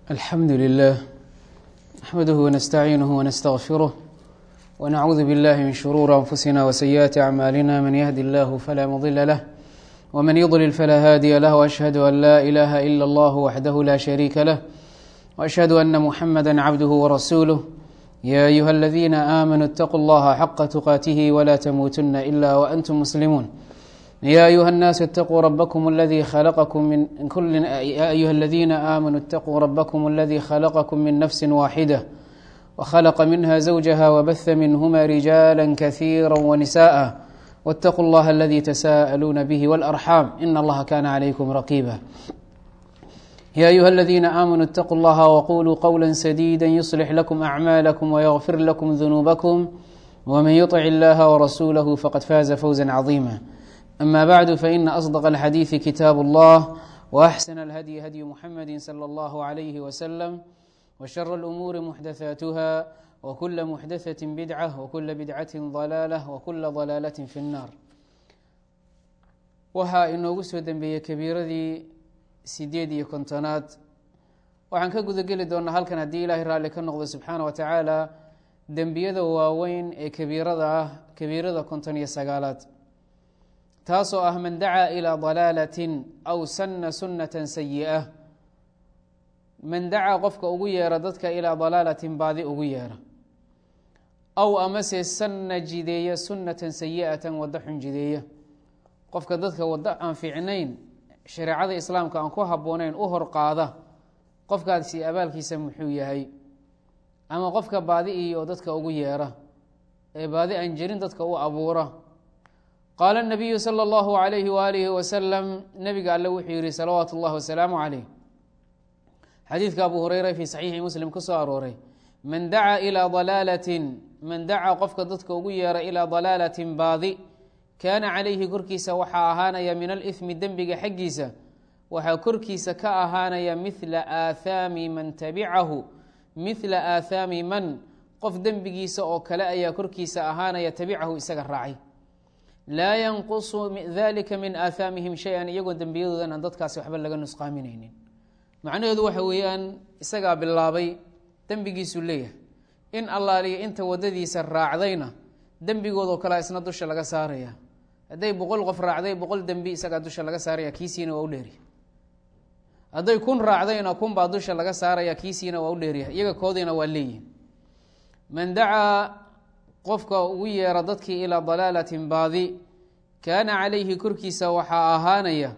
الحمد لله نحمده ونستعينه ونستغفره ونعوذ بالله من شرور أنفسنا وسيئات أعمالنا من يهد الله فلا مضل له ومن يضلل فلا هادي له وأشهد أن لا إله إلا الله وحده لا شريك له وأشهد أن محمدا عبده ورسوله يا أيها الذين آمنوا اتقوا الله حق تقاته ولا تموتن إلا وأنتم مسلمون يا أيها الناس اتقوا ربكم الذي خلقكم من كل يا أيها الذين آمنوا اتقوا ربكم الذي خلقكم من نفس واحدة وخلق منها زوجها وبث منهما رجالا كثيرا ونساء واتقوا الله الذي تساءلون به والأرحام إن الله كان عليكم رقيبا يا أيها الذين آمنوا اتقوا الله وقولوا قولا سديدا يصلح لكم أعمالكم ويغفر لكم ذنوبكم ومن يطع الله ورسوله فقد فاز فوزا عظيما أما بعد فإن أصدق الحديث كتاب الله وأحسن الهدي هدي محمد صلى الله عليه وسلم وشر الأمور محدثاتها وكل محدثة بدعة وكل بدعة ضلالة وكل ضلالة في النار waxaa inoogu soo dembeeyey kabiiradii sideed iyo kontonaad waxaan ka guda geli doonaa halkan haddii ilaahay raalli ka noqdo subxaana wa tacaala dembiyada waaweyn ee kabiirada ah kabiirada konton iyo sagaalaad taasoo ah man dacaa ilaa dalaalatin aw sanna sunnatan sayi-a man dacaa qofka ugu yeera dadka ilaa dalaalatin baadi ugu yeera aw amase sanna jideeya sunnatan sayi-atan waddo xun jideeya qofka dadka waddo aan fiicnayn shareecada islaamka aan ku habboonayn u hor qaada qofkaasi abaalkiisa muxuu yahay ama qofka baadi iyo dadka ugu yeera ee baadi aan jirin dadka u abuura qaala الnabiyu salى اllahu عalayhi waalihi wasalam nebiga alle wuxuu yihi salawaatu اllahi wasalaamu calayh xadiidka abu hureyra fii saxiixi muslim ku soo arooray man dacaa ilaa dalaalatin man dacaa qofka dadka ugu yeera ilaa dalaalatin baadi kaana calayhi korkiisa waxaa ahaanaya min alithmi dembiga xaggiisa waxaa korkiisa ka ahaanaya mithla aathaami man tabicahu mithla aathaami man qof dembigiisa oo kale ayaa korkiisa ahaanaya tabicahu isaga raacay laa yanqusu dalika min aathaamihim shay-an iyagoo dembiyadoodan aan dadkaasi waxba laga nusqaaminaynin macnaheedu waxa weeyaan isagaa bilaabay dembigiisuu leeyahay in allaaliya inta wadadiisa raacdayna dembigoodoo kalea isna dusha laga saaraya hadday boqol qof raacday boqol dembi isagaa dusha laga saaraya kiisiina waa u dheeriya hadday kun raacdayna kun baa dusha laga saaraya kiisiina waa u dheeriya iyaga koodiina waa leeyihin man dacaa qofka ugu yeera dadkii ilaa dalaalatin baadi kaana calayhi korkiisa waxaa ahaanaya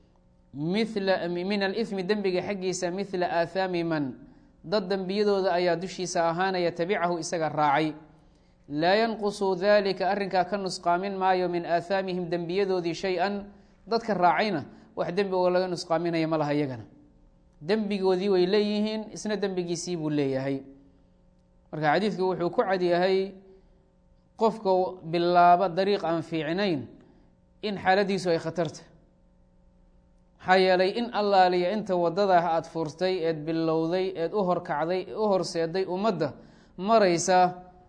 mila min alithmi dembiga xaggiisa mithla aathaami man dad dembiyadooda ayaa dushiisa ahaanaya tabicahu isaga raacay laa yanqusu dalika arrinkaa ka nusqaamin maayo min aathaamihim dembiyadoodii shay-an dadka raacayna wax dembi oo laga nusqaaminaya ma laha iyagana dembigoodii way leeyihiin isna dembigiisii buu leeyahay marka xadiidku wuxuu ku cadyahay qofka bilaaba dariiq aan fiicnayn in xaaladiisu ay khatarta maxaa yeelay in allaaliya inta wadada aada furtay eed bilowday eed u horkacday u horseeday ummadda maraysa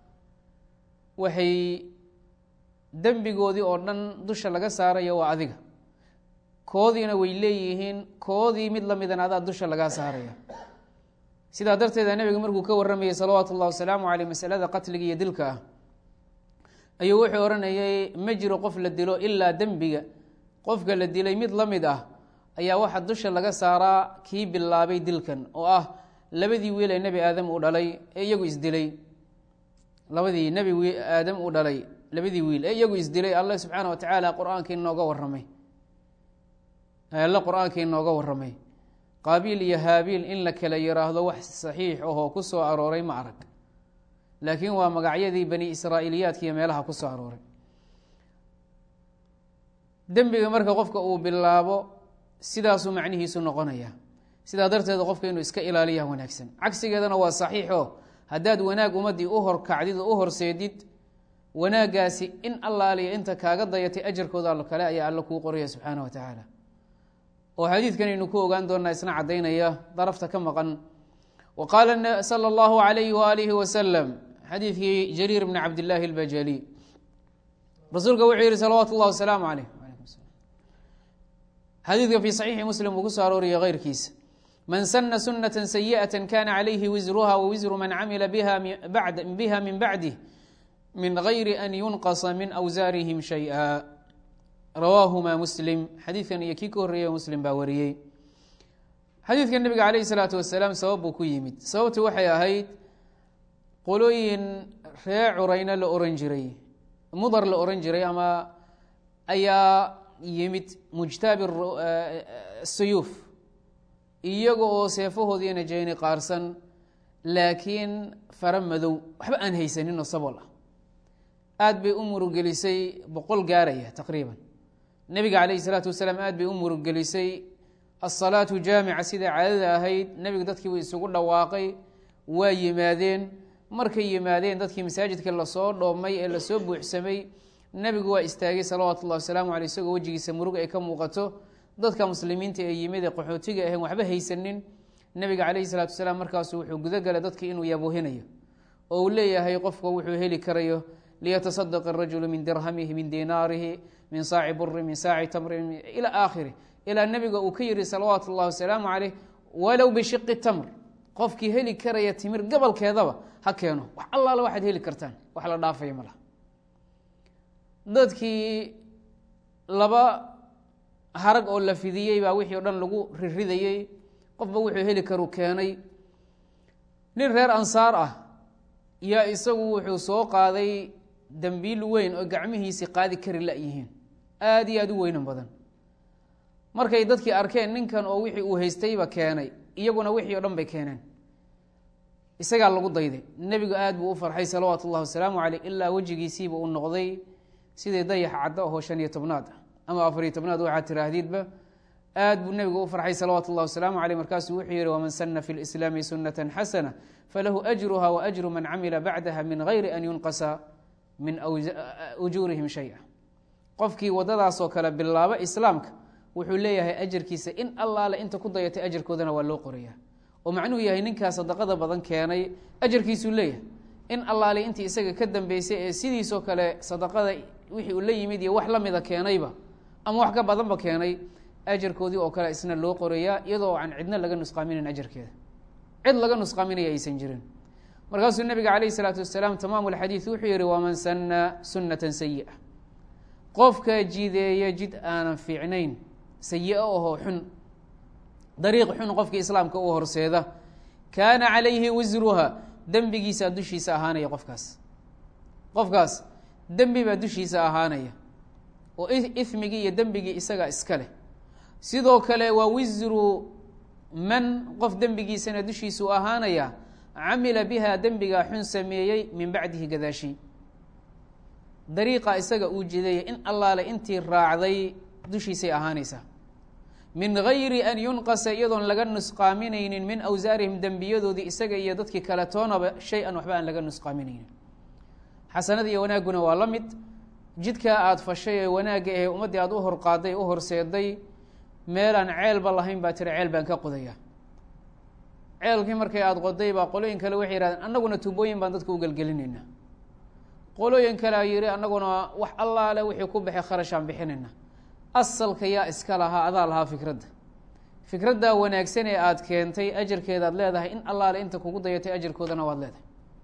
waxay dembigoodii oo dhan dusha laga saaraya waa adiga koodiina way leeyihiin koodii mid lamidan adaa dusha lagaa saaraya sidaa darteeda nebiga markuu ka warramayay salawaatu ullahi wasalaamu caleyh masalada qatliga iyo dilka ah ayuu wuxuu odhanayay ma jiro qof la dilo ilaa dembiga qofka la dilay mid la mid ah ayaa waxaa dusha laga saaraa kii bilaabay dilkan oo ah labadii wiil ee nebi aadam uu dhalay ee iyagu isdilay labadii nebi aadam uu dhalay labadii wiil ee iyagu isdilay alle subxaana wa tacaala qur-aankii nooga warramay alle qur-aankii nooga warramay qaabiil iyo haabiil in la kala yiraahdo wax saxiix ahoo ku soo arooray ma arag laakiin waa magacyadii bani israa'iiliyaadka iyo meelaha ku soo arooray dembiga marka qofka uu bilaabo sidaasuu macnihiisu noqonaya sidaa darteed qofka inuu iska ilaaliya wanaagsan cagsigeedana waa saxiixo haddaad wanaag ummaddii u horkacdid oo u horseedid wanaaggaasi in allaaliya inta kaaga dayatay ajarkooda all kale ayaa alla kuu qoraya subxaana wa tacaala oo xadiidkan aynu ku ogaan doonaa isna caddaynaya darafta ka maqan wa qaala sala allahu alayhi waalihi wasalam xadiidkii jariir bni cabdillaahi albajali rasuulka wuxuu yihi salawaatu اllah wasalaamu caleyh xadiidka fii saxiixi muslim uu ku soo arooriya keyrkiisa man sana sunaة sayiئaة kana calayhi wisruha wawisru man camila biha min bacdih min gayri an yunqasa min awsaarihim shayئa rawaahuma muslim xadiidkan iyo kii ka horreeyey muslim baa wariyey xadiidka nebiga calayh الsalaatu wasalaam sabab buu ku yimid sababtu waxay ahayd qolooyin ree curayna la oran jiray mudar la oran jiray ama ayaa yimid mujtaabi suyuuf iyaga oo seefahoodii najeyni qaarsan laakiin fara madow waxba aan haysaninoo sabol ah aad bay u murugelisay boqol gaaraya taqriiban nebiga calayhi salaatu wasalaam aad bay u murugelisay asalaatu jaamica sida caadada ahayd nebigu dadkii buu isugu dhawaaqay waa yimaadeen markay yimaadeen dadkii masaajidka lasoo dhoomay ee lasoo buuxsamay nebigu waa istaagay salawaatu ullahi wasalaamu aleyh isagoo wejigiisa murug ay ka muuqato dadka muslimiinta ee yimid ee qaxootiga ahayn waxba haysanin nebiga calayhi salaatu wasalaam markaasu wuxuu gudagalay dadki inuu yabuhinayo oo uu leeyahay qofka wuxuu heli karayo liyatasadaq arajulu min dirhamihi min dinaarihi min saaci buri min saaci tamrin ila aakhiri ilaa nebiga uu ka yihi salawaatu ullahi wasalaamu caleyh walow bishiqi tamr qofkii heli karaya timir gabalkeedaba ha keeno wax allaala waxaad heli kartaan wax la dhaafaya malaha dadkii laba harag oo la fidiyey baa wixii o dhan lagu riridayey qofba wuxuu heli karu keenay nin reer ansaar ah yaa isagu wuxuu soo qaaday dembiil weyn oo gacmihiisii qaadi kari la-yihiin aada iyo aada u weynan badan markay dadkii arkeen ninkan oo wixii uu haystayba keenay iyaguna wixii o dhan bay keeneen isagaa lagu dayday nebigu aada buu u farxay salawaatu ullahi wasalaamu caleyh ilaa wejigiisiiba uu noqday sidii dayax caddo ahoo shan iyo tobnaad ah ama afariyo tobnaad waxaad tiraahdiidba aad buu nebigu u farxay salawaatu ullahi wasalaamu caleyh markaasuu wuxuu yihi waman sana fi lislaami sunata xasana falahu ajruha wa ajru man camila bacdaha min gayri an yunqasa min ujuurihim shaya qofkii wadadaasoo kale bilaabo islaamka wuxuu leeyahay ajarkiisa in allaale inta ku dayatay ajarkoodana waa loo qoraya oo macnuhu yahay ninkaa sadaqada badan keenay ajarkiisuu leeyahay in allaale intii isaga ka dambeysay ee sidiisoo kale sadaqada wixii uu la yimid iyo wax la mida keenayba ama wax ka badanba keenay ajarkoodii oo kale isna loo qorayaa iyadoo aan cidna laga nusqaaminin ajarkeeda cid laga nusqaaminaya aysan jirin markaasuu nabiga calayh isalaatu wasalaam tamaamu lxadiid wuxuu yihi waman sana sunatan sayi'a qofka jideeya jid aanan fiicnayn sayi-o ahoo xun dariiq xun qofkii islaamka u horseeda kaana calayhi wisruha dembigiisaa dushiisa ahaanaya qofkaas qofkaas dembi baa dushiisa ahaanaya oo ifmigii iyo dembigii isaga iska leh sidoo kale waa wisru man qof dembigiisana dushiisuu ahaanaya camila biha dembigaa xun sameeyey min bacdihi gadaashi dariiqa isaga uu jideeyay in allaale intii raacday dushiisay ahaanaysaa min gayri an yunqasa iyadoon laga nusqaaminaynin min awsaarihim dembiyadoodii isaga iyo dadkii kale toonaba shay-an waxba aan laga nusqaaminaynin xasanada iyo wanaagguna waa la mid jidkaa aada fashay ee wanaagga ahe ummaddii aada u horqaaday u horseeday meelaan ceelba lahayn baa tiri ceel baan ka qodaya ceelkii markay aada qoday baa qolooyin kale waxay yihahdeen annaguna tubooyin baan dadka u gelgelinaynaa qolooyin kale a yihi annaguna wax allaale wixii ku baxay kharashaan bixinayna asalka yaa iska lahaa adaa lahaa fikradda fikraddaa wanaagsan ee aada keentay ajarkeedaad leedahay in allaale inta kugu dayatay ajarkoodana waad leedahay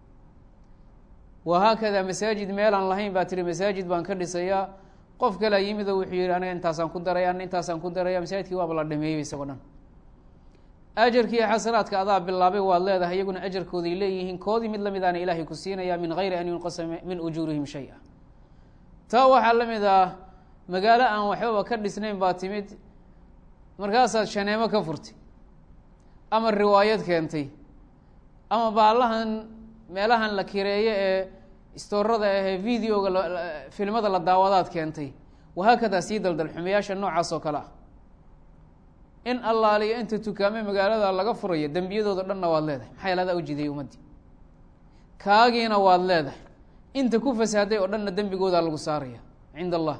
wahaakadaa masaajid meelaan lahayn baa tiri masaajid baan ka dhisayaa qof kalea yimid oo wuxuu yihi aniga intaasaan ku daraya ana intaasaan ku daraya masaajidkii waaba la dhameeyey isagoo dhan ajarkii xasanaadka adaa bilaabay waad leedahay iyaguna ajarkooday leeyihiin koodii mid lamidaana ilaahay ku siinaya min gayri an yunqasa min ujuurihim shay-a taa waxaa la mid ah magaalo aan waxbaba ka dhisnayn baa timid markaasaad shaneemo ka furtay ama riwaayad keentay ama baalahan meelahan la kireeyo ee istoorada ahee videoga filmada la daawadaad keentay wahaakadaa sii daldal xumayaasha noocaas oo kale ah in allaaliyo inta tukaame magaalada laga furayo dembiyadooda dhanna waad leedahay maxaa yaele adaa ujiday ummaddii kaagiina waad leedahay inta ku fasaaday oo dhanna dembigoodaa lagu saaraya cinda allah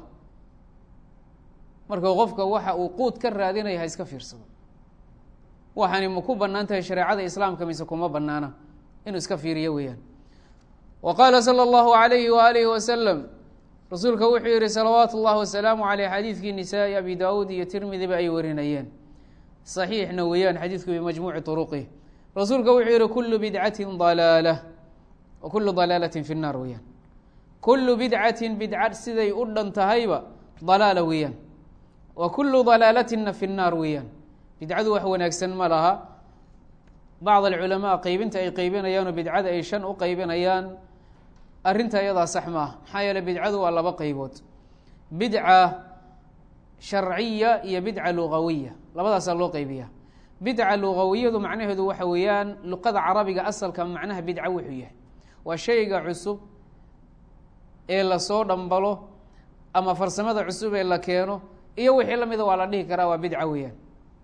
marka qofka waxa uu quud ka raadinaya ha iska fiirsado waxaani ma ku bannaan tahay shareecada islaamka mise kuma bannaana inuu iska fiiriyo weeyaan wa qaala sala allahu alayhi waalihi wasalam rasuulka wuxuu yihi salawaatu اllahi wasalaamu aleyh xadiidkii nisaa-i abi daawuud iyo tirmidiba ay warinayeen صaxiixna weeyaan xadiidku bimajmuuci طuruqih rasuulka wuxuu yihi kulu bidcati dalaala wa kulu dalaalatin fi الnaar weeyaan kulu bidcatin bidca siday u dhan tahayba dalaala weeyaan wa kulu dalaalatina fi الnaar weeyaan bidcadu wax wanaagsan ma laha bacd alculamaa qeybinta ay qeybinayaanoo bidcada ay shan u qeybinayaan arrinta iyadaa sax ma ah maxaa yeele bidcadu waa laba qeybood bidca sharciya iyo bidca lugawiya labadaasaa loo qeybiya bidca lugawiyadu macnaheedu waxa weeyaan luqada carabiga asalka macnaha bidca wuxuu yahay waa shayga cusub ee lasoo dhambalo ama farsamada cusub ee la keeno iyo wixii lamida waa la dhihi karaa waa bidca weeyaan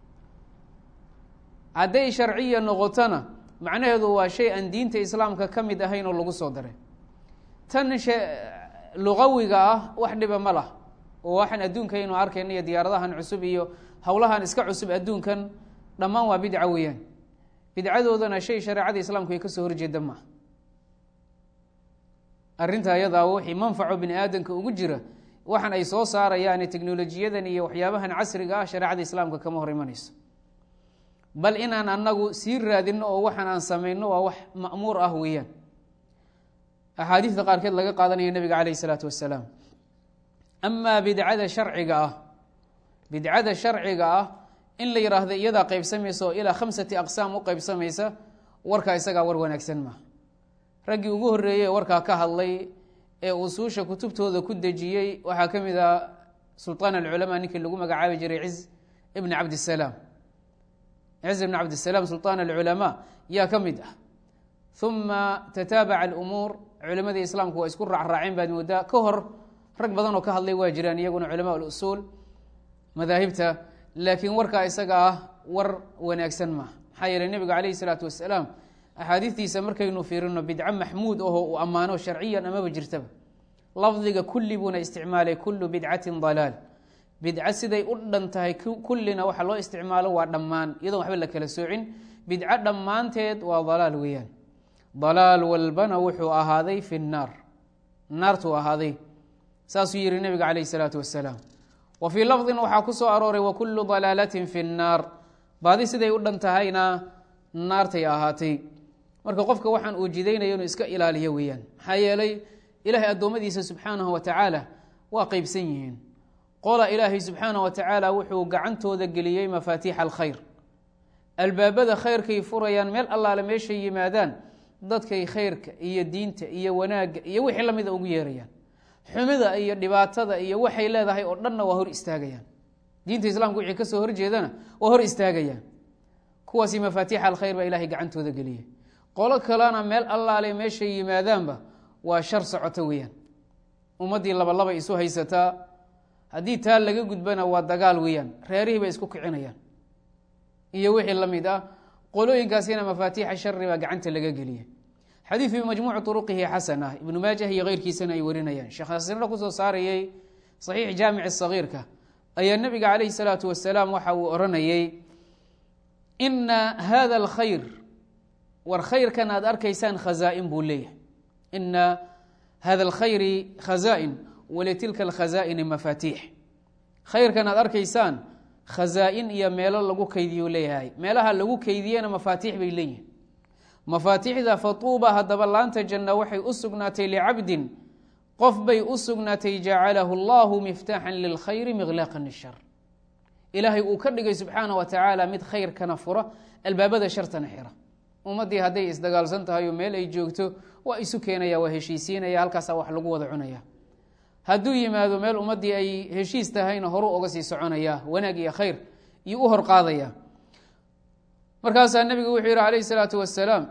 hadday sharciya noqotona macnaheedu waa shay aan diinta islaamka ka mid ahayn oo lagu soo daray tan lugawiga ah wax dhiba ma lah oo waxaan adduunka aynu arkayna iyo diyaaradahan cusub iyo howlahan iska cusub adduunkan dhammaan waa bidca weeyaan bidcadoodana shay shareecada islaamku ay ka soo horjeeda maaha arrinta ayadaa wixii manfaco bini aadamka ugu jira waxaan ay soo saarayaan teknolojiyadan iyo waxyaabahan casriga ah shareecada islaamka kama hor imanayso bal inaan anagu sii raadino oo waxaan aan samayno waa wax ma'muur ah weeyaan axaadiidta qaarkeed laga qaadanaya nebiga calayh isalaatu wassalaam amaa bidcada sharciga ah bidcada sharciga ah in la yidhaahdo iyadaa qeybsamaysa oo ilaa khamsati aqsaam u qeybsamaysa warkaa isagaa war wanaagsan maaha raggii ugu horreeyey ee warkaa ka hadlay ee usuusha kutubtooda ku dejiyey waxaa ka mid ah sulطaan alculamaa ninkii lagu magacaabi jiray ciz ibni cabdisalaam ciz ibn cabdisalaam sulطaan alculamaa yaa ka mid ah uma tataabaca alumuur culimadii islaamku waa isku raacraaceen baad moodaa ka hor rag badan oo ka hadlay waa jiraan iyaguna culamaa usuul madaahibta laakiin warkaa isaga ah war wanaagsan maaha maxaa yeeley nebiga calayhi salaatu wasalaam axaadiistiisa markaynu fiirino bidco maxmuud aho uu ammaano sharciyan amaba jirtaba lafdiga kulli buuna isticmaalay kullu bidcatin dalaal bidco siday u dhan tahay kullina waxa loo isticmaalo waa dhammaan iyadoon waxba la kala soocin bidco dhammaanteed waa dalaal weeyaan dalaal walbana wuxuu ahaaday fi nnaar naartuu ahaaday saasuu yihi nebiga calayh isalaatu wasalaam wa fii lafdin waxaa ku soo arooray wa kullu dalaalatin fi nnaar baadi siday u dhan tahayna naartay ahaatay marka qofka waxaan uu jidaynaya inuu iska ilaaliyo weeyaan maxaa yeelay ilaahay addoommadiisa subxaanahu wa tacaala waa qeybsan yihiin qola ilaahay subxaanahu wa tacaala wuxuu gacantooda geliyey mafaatiixa alkhayr albaabada khayrkay furayaan meel allaale meeshay yimaadaan dadkay khayrka iyo diinta iyo wanaagga iyo wixii lamida ugu yeerayaan xumida iyo dhibaatada iyo waxay leedahay oo dhanna waa hor istaagayaan diinta islaamka wixii kasoo horjeedana waa hor istaagayaan kuwaasi mafaatiixa alkhayr baa ilahay gacantooda geliyay qolo kalena meel allaale meeshay yimaadaanba waa shar socoto weeyaan ummaddii labalaba isu haysataa haddii taa laga gudbana waa dagaal weeyaan reerihii bay isku kicinayaan iyo wixii la mid ah qolooyinkaasina mafaatiixa shari baa gacanta laga geliyay xadiid bi majmuuci uruqihi xasan ah ibnu maajah iyo keyrkiisana ay warinayaan sheekh nasirna kusoo saarayey saxiix jaamici sagiirka ayaa nebiga calayhi salaatu wasalaam waxa uu oranayey ina hada alkhayr war khayrkan aad arkaysaan khazaa-in buu leeyahay ina hada alkhayri khazaa-in walitilka alkhazaa'ini mafaatiix khayrkan aad arkaysaan khazaa-in iyo meelo lagu kaydiyu leeyahay meelaha lagu keydiyena mafaatiix bay leeyihin mafaatiixda fatuuba haddaba laanta janna waxay u sugnaatay licabdin qof bay u sugnaatay jacalahu allahu miftaaxan lilkhayri miqlaaqan lishar ilaahay uu ka dhigay subxaana wa tacaala mid khayrkana fura albaabada shartana xira ummaddii hadday isdagaalsan tahay oo meel ay joogto waa isu keenaya waa heshiisiinaya halkaasaa wax lagu wada cunaya hadduu yimaado meel ummaddii ay heshiis tahayna horu oga sii soconaya wanaag iyo khayr iyo u hor qaadaya markaasaa nebigu wuxuu yihi calayhi salaatu wasalaam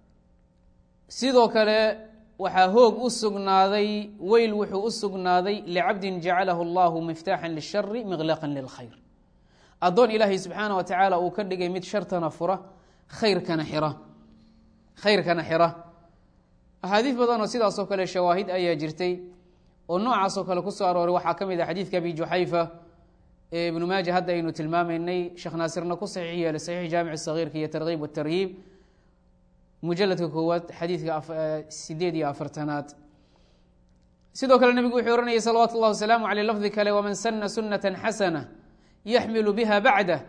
sidoo kale waxaa hoog u sugnaaday weyl wuxuu u sugnaaday licabdin jacalahu allahu miftaaxan lishari miqlaqan lilkhayr addoon ilaahay subxaana wa tacaala uu ka dhigay mid shartana fura khayrkana xira khayrkana xira axaadiis badan oo sidaasoo kale shawaahid ayaa jirtay oo noocaasoo kale kusoo arooray waxaa ka mid ah xadiidka abi juxayfa ee ibnu maaja hadda aynu tilmaamaynay sheekh naasirna ku saxiix yeelay saxiix jaamic sagiirka iyo tarkiib watarhiib mujaladka koowaad xadiidka sideed iyo afartanaad sidoo kale nebigu wuxuu ohanayay salawaatu اllah wasalaamu aleyh lafdi kale waman sana sunata xasana yaxmilu biha bacdah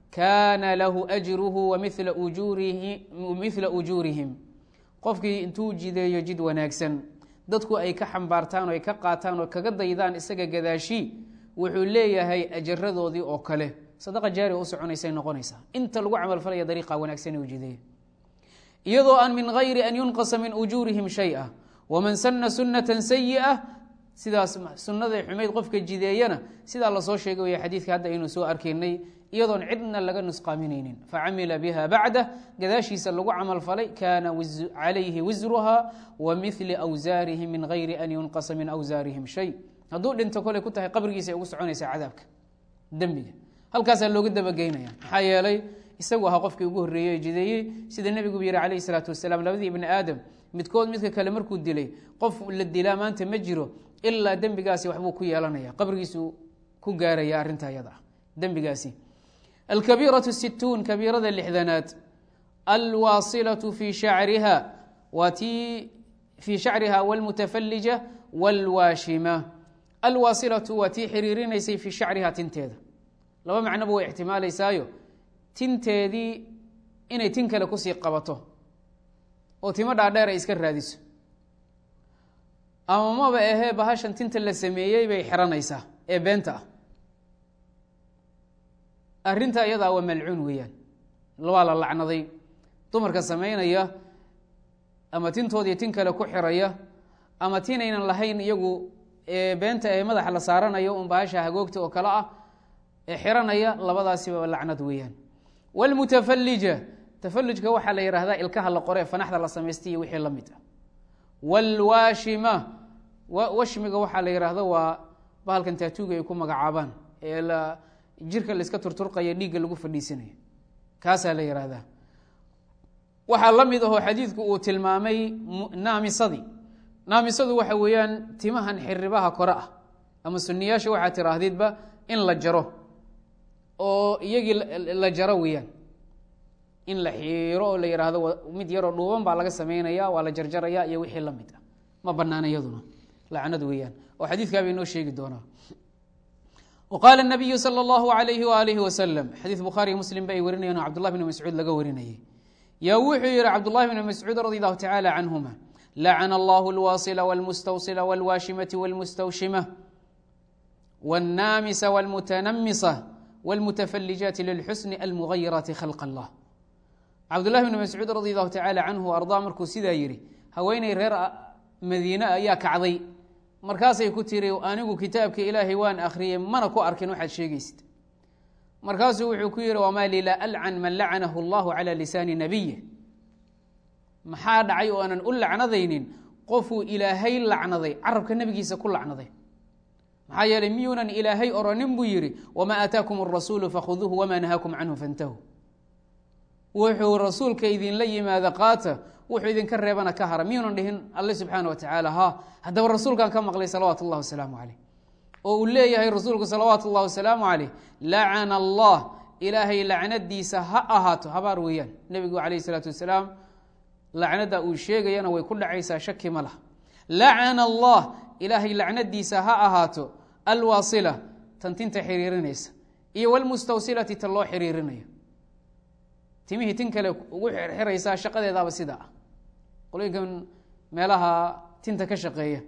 kaana lahu ajruhu wamila mithla ujuurihim qofkii intuu jideeyo jid wanaagsan dadku ay ka xambaartaan oo ay ka qaataan oo kaga daydaan isaga gadaashi wuxuu leeyahay ajaradoodii oo kale sadaqa jaari u soconaysay noqonaysaa inta lagu camalfalaya dariiqa wanaagsan u jideeya iyadoo aan min gayri an yunqasa min ujuurihim shay-a waman sana sunata sayi'a sidaas sunnaday xumayd qofka jideeyana sidaa lasoo sheegay way xadiidka hadda aynu soo arkaynay iyadoon cidna laga nusqaaminaynin facamila biha bacdah gadaashiisa lagu camalfalay kaana calayhi wisruha wa mili awsaarihim min gayri an yunqasa min awsaarihim shay hadduu dhinto koley ku tahay qabrigiisa ay ugu soconaysaa cadaabka dembiga halkaasaa looga dabageynaya maxaa yeelay isagu ahaa qofkii ugu horreeyey ee jideeyey sida nebigubu yihi calayhi salaatu wasalaam labadii ibni aadam midkood midka kale markuu dilay qof la dilaa maanta ma jiro ilaa dembigaasi waxbuu ku yeelanaya qabrigiisu ku gaaraya arrinta ayada ah dembigaasi alkabiiratu situun kabiirada lixdanaad alwaasilatu fii shacriha waa tii fii shacriha walmutafallija walwaashima alwaasilatu waa tii xiriirinaysay fii shacriha tinteeda laba macnoba way ixtimaalaysaayo tinteedii inay tin kale kusii qabato oo timo dhaadheer ay iska raadiso ama maba ahee bahashan tinta la sameeyey bay xiranaysaa ee beenta ah arrinta iyadaa waa malcuun weeyaan waa la lacnaday dumarka samaynaya ama tintoodii tin kale ku xiraya ama tinaynan lahayn iyagu beenta ee madaxa la saaranayo un bahasha hagoogta oo kale ah ee xiranaya labadaasiba lacnad weeyaan wlmutafallija tafalujka waxaa la yihahdaa ilkaha la qore fanaxda la samaystay iyo wixii la mid ah wlwaashima washmiga waxaa la yihahda waa bahalkan taatuuga ay ku magacaabaan ee jirka la iska turturqaya dhiigga lagu fadhiisanayo kaasaa la yihahdaa waxaa la mid ahoo xadiidku uu tilmaamay naamisadii naamisadu waxa weeyaan timahan xiribaha kore ah ama suniyaasha waxaa tiraahdidba in la jaro oo iyagii la jaro weeyaan in la xiiro oo la yidhaahdo mid yaroo dhuuban baa laga samaynaya waa la jarjaraya iyo wixii la mid ah ma banaana iyaduna lacnad weeyaan oo xadiidkaa bay noo sheegi doonaa waqaala nabiyu sala allahu alayhi waalihi wasalam xadiid bukhaariyo muslim ba ay warinayaan oo cabdullah bn mascuud laga warinayay yaa wuxuu yihi cabdullahi bn mascuud radi allahu tacaala canhuma lacana allahu alwaasila walmustawsila walwaashimati walmustawshima wاnnaamisa wاlmutanamisa wاlmutafalijaati lilxusni almugayiraati khalq allah cabdullahi bn mascuud radi allahu tacaala canhu ardaa markuu sidaa yihi haweeney reer madiine ayaa kacday markaasay ku tiri anigu kitaabka ilaahay waan akhriyey mana ku arkin waxaad sheegaysid markaasuu wuxuu ku yihi wamaa li laa alcan man lacanahu allahu cala lisaani nabiyi maxaa dhacay oo aanan u lacnadaynin qofuu ilaahay lacnaday carabka nebigiisa ku lacnaday maxaa yeeley miyuunan ilaahay oranin buu yihi wamaa aataakum arasuulu fakhuduuhu wamaa nahaakum canhu fantahu wuxuu rasuulka idinla yimaada qaata wuxuu idinka reebana ka hara miyuunan dhihin alle subxaana wa tacaala ha haddaba rasuulkan ka maqlay salawaatu اllah wasalaamu caleyh oo uu leeyahay rasuulku salawaatu اllah wasalaamu caleyh lacana allah ilaahay lacnadiisa ha ahaato habaar weeyaan nebigu calayh isalaatu wasalaam lacnada uu sheegayana way ku dhacaysaa shaki ma laha lacana allah ilaahay lacnadiisa ha ahaato alwaasila tan tinta xiriirinaysa iyo wlmustawsilati tan loo xiriirinayo timihii tin kale ugu xirxiraysaa shaqadeedaaba sidaa ah qolooyinkan meelaha tinta ka shaqeeya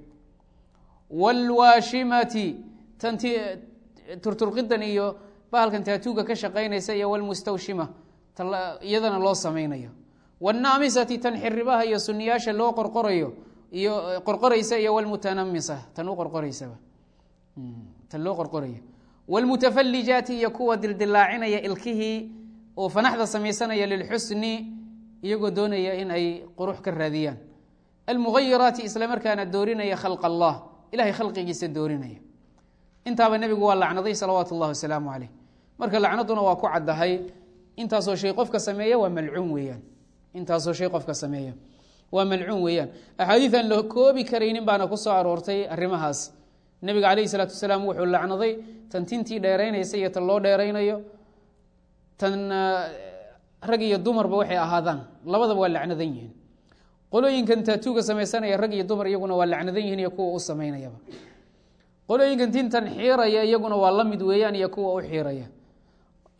wاlwaashimati tan t turturqidan iyo bahalkan taatuuga ka shaqaynaysa iyo wlmustawshima iyadana loo samaynayo wاnnaamisati tan xiribaha iyo suniyaasha loo qorqorayo iyo qorqoraysa iyo wlmutanamisa tan u qorqoraysaba tan loo qorqorayo wاlmutafalijaati iyo kuwa dildilaacinaya ilkihii oo fanaxda samaysanaya lilxusni iyagoo doonaya in ay qurux ka raadiyaan almugayiraati isla markaana doorinaya khalq allah ilahay khalqigiisa doorinaya intaaba nebigu waa lacnaday salawaatu اllahi wasalaamu caleyh marka lacnaduna waa ku caddahay intaasoo shay qofka sameeya waa malcuun weeyaan intaasoo shay qofka sameeya waa malcuun weeyaan axaadiid aan la koobi karaynin baana ku soo aroortay arrimahaas nebiga calayhi salaatu wasalaam wuxuu lacnaday tan tintii dheeraynaysa iyo tan loo dheeraynayo tan rag iyo dumarba waxay ahaadaan labadaba waa lacnadan yihiin qolooyinkan taatuuga samaysanaya rag iyo dumar iyaguna waa lacnadan yihiin iyo kuwa u samaynayaba qolooyinkan tintan xiiraya iyaguna waa la mid weeyaan iyo kuwa u xiiraya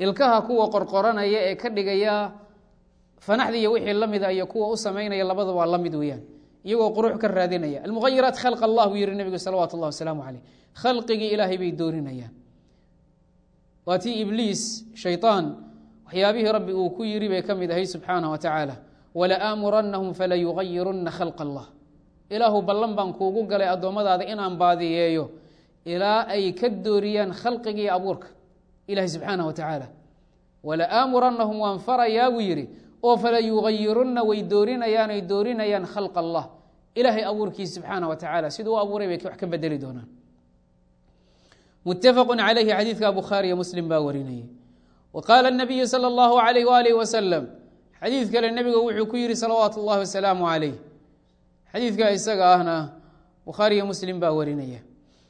ilkaha kuwa qorqoranaya ee ka dhigaya fanaxda iyo wixii la mida iyo kuwa u samaynaya labada waa la mid weeyaan iyagoo qurux ka raadinaya almughayiraat khalq allah buu yihi nebigu salawaatu اllah wasalaamu caleyh khalqigii ilaahay bay doorinayaan waa tii ibliis shayطaan waxyaabihii rabbi uu ku yiri bay ka mid ahay subxaanah wa tacaala wala'aamuranahum falayugayiruna khalq allah ilaahu ballan baan kuugu galay addoommadaada inaan baadiyeeyo ilaa ay ka dooriyaan khalqigii abuurka ilahi subxaanah wa tacaala wala'aamuranahum waan farayaa buu yidhi oo falayugayirunna way doorinayaan ay doorinayaan khalq allah ilaahay abuurkiisa subxaanah wa tacaala siduu u abuuray bay wax ka bedeli doonaan mutafaqu calayhi xadiidka bukhaariyo muslim baa warinayay wa qaala nabiyu sala allahu alayh waalih wasalam xadiid kale nebiga wuxuu ku yihi salawaatu اllahi wasalaamu calayh xadiidka isaga ahna bukhaariyo muslim baa warinaya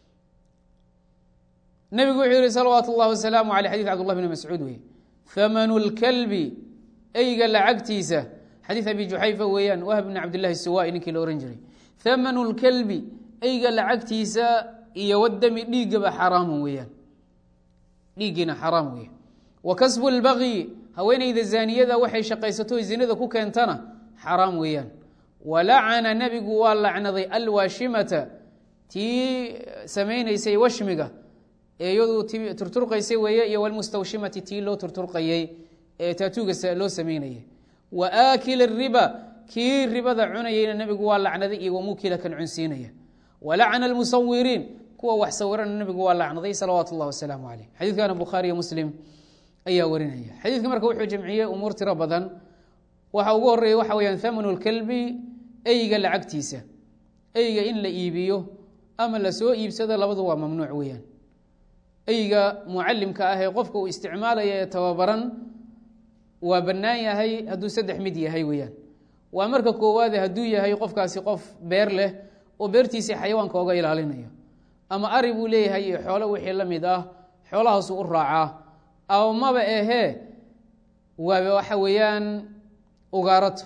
nebigu wuxuu yihi salawaatu اllahi wasalaamu aleyh xadid cbdullah bn mascuud wey hamanu lkalbi eyga lacagtiisa xadiid abi juxayfa weeyaan wahb bn cabdillahi suwai ninkii la ohan jiray hamanu lkalbi eyga lacagtiisa iyo wadami dhiiggaba xaraamu weeyaan dhiiggiina xaraam weya wa kasbu lbagyi haweeneyda zaaniyada waxay shaqaysato zinada ku keentana xaraam weeyaan walacana nebigu waa lacnaday alwaashimata tii samaynaysay washmiga ee iyadu turturqaysay weeye iyo walmustawshimati tii loo turturqayey ee taatuuga loo samaynayay wa aakila riba kii ribada cunayeyna nebigu waa lacnaday iyo wamukila kan cunsiinaya walacana almusawiriin kuwa wax sawirana nebigu waa lacnaday salawaatu اllah wasalaamu caleyh xadiidkana bukhaariyo muslim ayaa warinaya xadiidka marka wuxuu jamciyey umuur tiro badan waxa ugu horeeya waxa weyaan thamanu lkalbi eyga lacagtiisa eyga in la iibiyo ama lasoo iibsado labadu waa mamnuuc weeyaan eyga mucalimka ah ee qofka uu isticmaalaya ee tababaran waa bannaan yahay hadduu saddex mid yahay weeyaan waa marka koowaade hadduu yahay qofkaasi qof beer leh oo beertiisii xayawaanka oga ilaalinayo ama ari buu leeyahay iyo xoolo wixii la mid ah xoolahaasuu u raacaa ama maba ahee waa waxa weeyaan ugaarato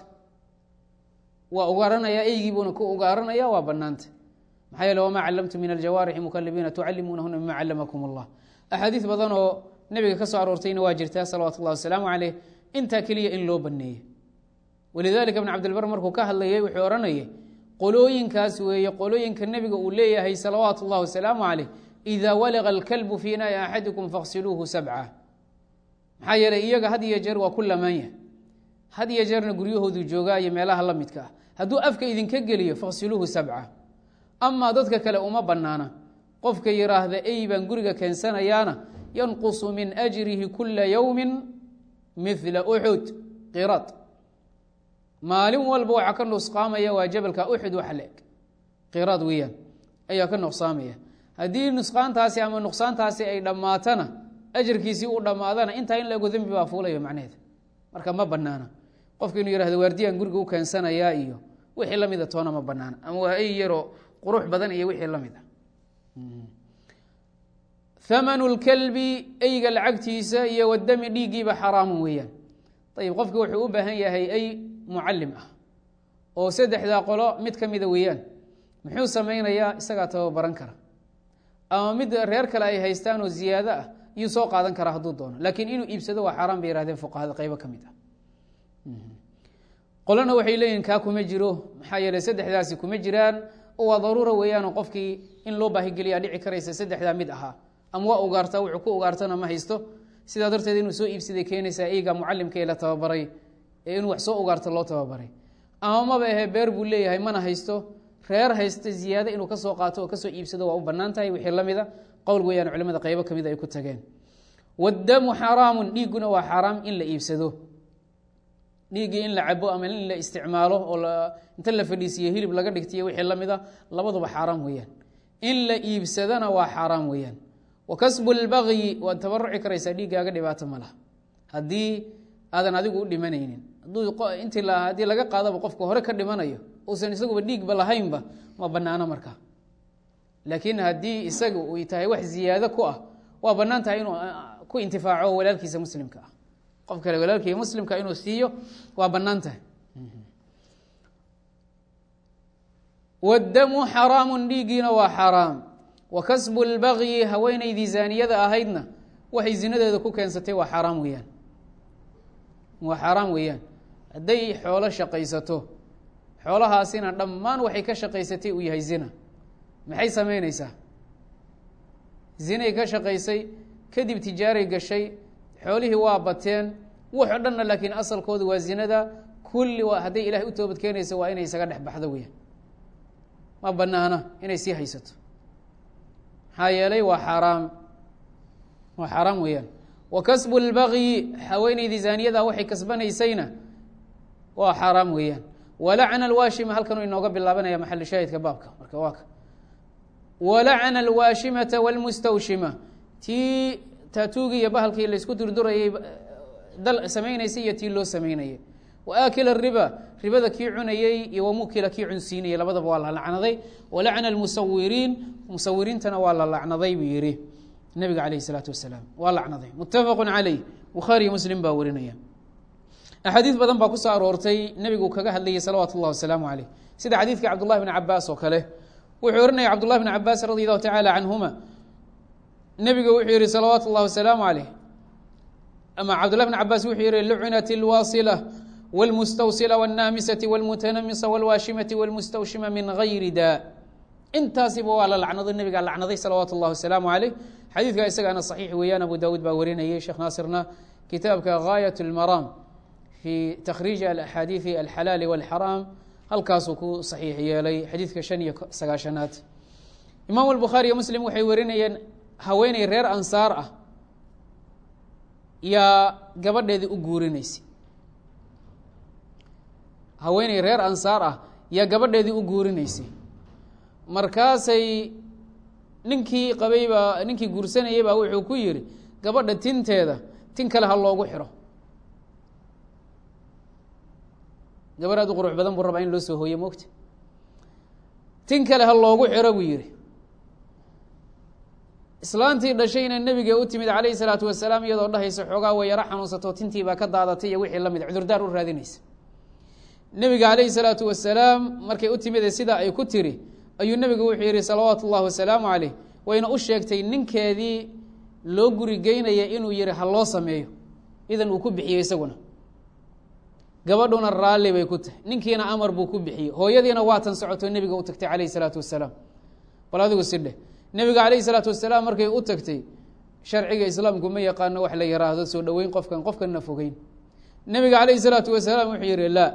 waa ugaaranaya eygiibuuna ku ugaaranaya waa banaanta maxaa yeele wamaa callamtu min aljawaarixi mukalibiina tucalimuunahuna mima callamakum allah axaadiis badan oo nebiga ka soo aroortayna waa jirtaa salawatu llahi wasalaamu caleyh intaa keliya in loo baneeyey walidalika ibn cabdilbar markuu ka hadlayay wuxuu odhanayay qolooyinkaas weeye qolooyinka nebiga uu leeyahay salawaatu اllah wasalaamu caleyh ida walaga alkalbu fii naai axadikum faksiluuhu sabca maxaa yeeley iyaga had iyo jeer waa ku lamaanya had iyo jeerna guryahoodu joogaa iyo meelaha la midka ah hadduu afka idinka geliyo faksiluuhu sabca amaa dadka kale uma banaana qofka yiraahda ey baan guriga keensanayaana yanqusu min ajrihi kula yowmi mila uxud qirad maalin walba waxaa ka nusqaamaya waa jabalka uxud waxa la eg qiraad weeyaan ayaa ka nuqsaamaya haddii nusqaantaasi ama nuqsaantaasi ay dhammaatana ajarkiisii uu dhammaadana intaa in laego dembi baa fuulayo macnaheeda marka ma banaana qofka inuu yihahdo waardiyaan guriga u keensanayaa iyo wixii la mida toona ma banaana ama waa ey yaroo qurux badan iyo wixii la mid ah thamanu lkalbi eyga lacagtiisa iyo wadami dhiiggiiba xaraamun weeyaan ayib qofki wuxuu u baahan yahay ey mucalim ah oo saddexdaa qolo mid ka mida weeyaan muxuu samaynayaa isagaa tababaran kara ama mid reer kale ay haystaan oo ziyaado ah iyuu soo qaadan karaa hadduu doono laakiin inuu iibsado waa xaaraan bay yihahdeen fuqahada qeybo ka mid ah qolona waxay leeyihin kaa kuma jiro maxaa yeeley saddexdaasi kuma jiraan oo waa daruura weeyaanoo qofkii in loo baahigeliyaa dhici karaysa saddexdaa mid ahaa ama waa ugaartaa wuxuu ku ugaartana ma haysto sidaa darteed inuu soo iibsaday keenaysaa eyga mucalimka ee la tababaray ee inuu wax soo ugaarto loo tababaray ama maba ahe beer buu leeyahay mana haysto reer haysta ziyaado inuu kasoo qaato oo kasoo iibsado waa u banaan tahay wixii lamida qowl weeyaan culimada qeybo kamid ay ku tageen wadamu xaraamun dhiigguna waa xaaraam in la iibsado dhiiggii in la cabo ama in la isticmaalo oo inta la fadhiisiyo hilib laga dhigtiyo wixii lamida labaduba xaaraam weeyaan in la iibsadana waa xaaraam weeyaan wa kasbu lbagyi waad tabaruci karaysaa dhiiggaaga dhibaato ma laha haddii aadan adigu u dhimanaynin intii haddii laga qaadaba qofka hore ka dhimanayo uusan isaguba dhiigba lahaynba ma banaano markaa laakiin haddii isaga uy tahay wax ziyaado ku ah waa banaan tahay inuu ku intifaaco walaalkiisa muslimka ah qof kale walaalkiisa muslimka inuu siiyo waa banaan tahay wadamu xaraamun dhiiggiina waa xaraam wa kasbu lbagyi haweenaydii zaaniyada ahaydna waxay zinadeeda ku keensatay waa xaaraam weeyaan waa xaaraam weeyaan hadday xoolo shaqaysato xoolahaasina dhammaan waxay ka shaqaysatay uu yahay zina maxay samaynaysaa zinay ka shaqaysay kadib tijaaray gashay xoolihii waa bateen wax o dhanna laakiin asalkooda waa zinada kulli waa hadday ilahay u toobad keenaysa waa inay isaga dhex baxdo weeyaan ma banaana inay sii haysato maxaa yeelay waa xaaraam waa xaaraam weeyaan wa kasbu lbagyi haweeneydii zaaniyada waxay kasbanaysayna waa xaaraam weeyaan walacna alwaashima halkan u inooga bilaabanaya maxalu shaahidka baabka marka waa ka walacna alwaashimata wاlmustawshima tii taatuugii iyo bahalkii laysku durdurayay dal samaynaysay iyo tii loo samaynayay waakila riba ribada kii cunayey iyo wamukila kii cunsiinayay labadaba waa la lacnaday walacna almusawiriin musawiriintana waa la lacnaday buu yihi nabiga alayh الsalaatu wasalaam waa lacnaday mutafaqu caleyh bukhaariyo muslim baa warinaya axaadiis badan baa kusoo aroortay nebigu kaga hadlayay salawaatu اllah wasalaamu aleyh sida xadiidka cabdullahi bn cabaas oo kale wuxuu ohanaya cabdullahi bn cabaas radi allahu tacala canhuma nebiga wuxuu yihi salawaatu اllah wasalaamu aleyh ama cabdullahi bn cabaas wuxuu yihi lucnat اlwaasila wاlmustawsila wاnnaamisati wاlmutanamisa wاlwaashimati wاlmustawshima min gayri daa intaasiba waa la lacnado nebigaa lacnaday salawaatu اllah wasalaamu aleyh xadiidka isagaana saxiix weeyaan abu dawuud baa warinayay sheekh naasirna kitaabka gaayat اlmaraam fi takhriiji alaxaadiidi alxalaali wاlxaraam halkaasuu ku saxiix yeelay xadiidka shan iyo sagaashanaad imaam albukhaari iyo muslim waxay warinayeen haweeney reer ansaar ah yaa gabadheedii u guurinaysay haweeney reer ansaar ah yaa gabadheedii u guurinaysay markaasay ninkii qabay baa ninkii guursanayay baa wuxuu ku yihi gabadha tinteeda tin kale ha loogu xiro gabar aad u qurux badan buu rabaa in loo soo hooye mogta tin kale ha loogu xiro buu yihi islaantii dhashayna nebiga u timid calayhi salaatu wasalaam iyadoo dhahaysa xoogaa way yaro xanuunsato tintii baa ka daadatay iyo wixii lamid cudurdaar u raadinaysa nebiga calayhi salaatu wasalaam markay u timide sidaa ay ku tiri ayuu nebigu wuxuu yihi salawaatu ullahi wasalaamu caleyh wayna u sheegtay ninkeedii loo guri geynaya inuu yihi ha loo sameeyo idan uu ku bixiyey isaguna gabadhuna raalli bay ku tahay ninkiina amar buu ku bixiyey hooyadiina waatan socoto nebiga u tagtay calayhi salaatu wasalaam bal adigu sidheh nebiga calayhi salaatu wasalaam markay u tagtay sharciga islaamku ma yaqaano wax la yaraahdo soo dhoweyn qofkan qofkanna fogeyn nebiga calayhi salaatu wasalaam wuxuu yihi laa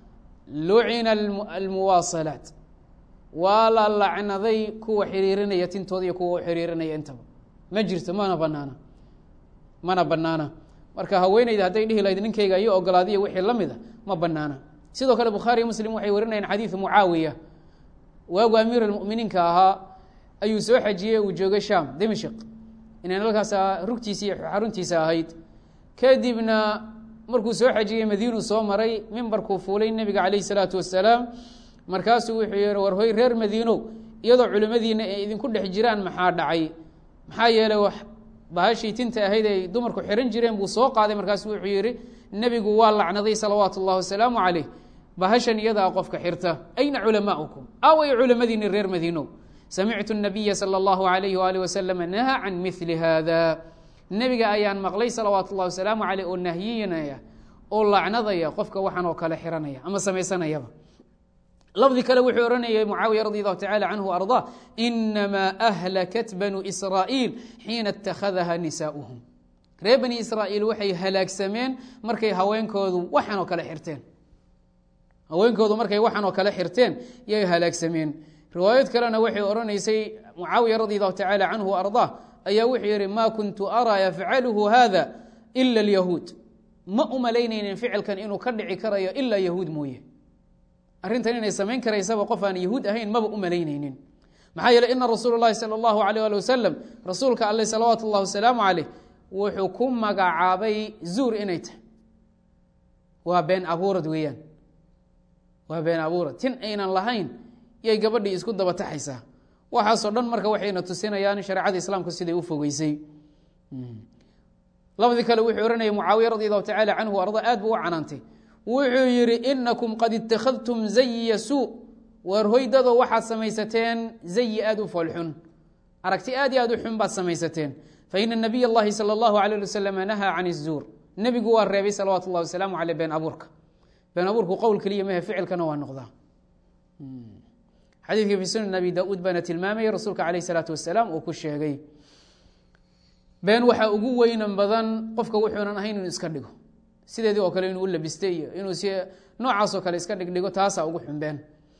lucina almuwaasalaat waa la lacnaday kuwa xiriirinaya tintooda iyo kuwa u xiriirinaya intaba ma jirto mana banaana mana banaana marka haweeneyda hadday dhihi lahayd ninkayga iyo ogolaadiya wixii la mida ma banaana sidoo kale bukhaariyo muslim waxay warinayaan xadiidu mucaawiya waagu amiir almuminiinka ahaa ayuu soo xajiyey uu joogay sham dimashq inay halkaas rugtiisa iyo xaruntiisa ahayd kadibna markuu soo xajiyey madiinuu soo maray mimbarkuu fuulay nebiga calayhi salaatu wasalaam markaasuu wuxuu yihi war hoy reer madiinow iyadoo culimmadiina ay idinku dhex jiraan maxaa dhacay maxaa yeelay wax bahashii tinta ahayd ay dumarku xiran jireen buu soo qaaday markaasu wuxuu yihi nebigu waa lacnaday salawaatu اllahi wasalaamu caleyh bahashan iyadaa qofka xirta ayna culamaaukum away culamadiini reer madiinow samictu الnabiya salى اllahu alayhi waalih wasalam naha can mili hada nebiga ayaan maqlay salawaatu اllahi wasalaamu caleyh oo nahyinaya oo lacnadaya qofka waxan oo kale xiranaya ama samaysanayaba lafdi kale wuxuu ohanayay mucaawiya radi allahu tacala canhu ardaa inamaa ahlakat banu israa'iil xiina اtakhadaha nisaa'uhum reer bani israa'iil waxay halaagsameen markay haweenkoodu waxan oo kale xirteen haweenkoodu markay waxan oo kale xirteen yay halaagsameen riwaayad kalena waxay odhanaysay mucaawiya radi allahu tacala canhu ardaa ayaa wuxuu yihi ma kuntu araa yafcaluhu hada ila اlyahuud ma u malaynaynin ficilkan inuu ka dhici karayo ilaa yahuud mooye arrintan inay samayn karaysaba qof aan yahuud ahayn maba u malaynaynin maxaa yeele ina rasuul اlahi salى اllahu alيyh ali wasalam rasuulka alle salawaatu اllahi wasalaamu caleyh wuxuu ku magacaabay zuur inay tahay waa been abuurad weeyaan waa been abuurad tin aynan lahayn yay gabadhii isku daba taxaysaa waxaasoo dhan marka waxayna tusinayaan shareecada islaamku siday u fogeysay labadii kale wuxuu ohanayay mucaawiya radi allahu tacala canhu arda aad buu u canaantay wuxuu yihi inakum qad ittakhadtum zayiya suu waar hoydado waxaad samaysateen zayi aada u foolxun aragti aad iyo aad u xun baad samaysateen faina nabiy اllahi salى اllahu alيh ali waslm nahaa can الzuur nebigu waa reebay salawaatu اllahi wasalaamu aleyh been abuurka been abuurku qowl keliya mahe ficilkana waa noqdaa xadiidkii fi sunan abi da-uud baana tilmaamaya rasuulka aleyh الsalaatu wasalaam uu ku sheegay been waxaa ugu weynan badan qofka wuxuunan ahayn inuu iska dhigo sideedii oo kale inuu u labistay iyo inuu si noocaasoo kale iska dhigdhigo taasaa ugu xunbeen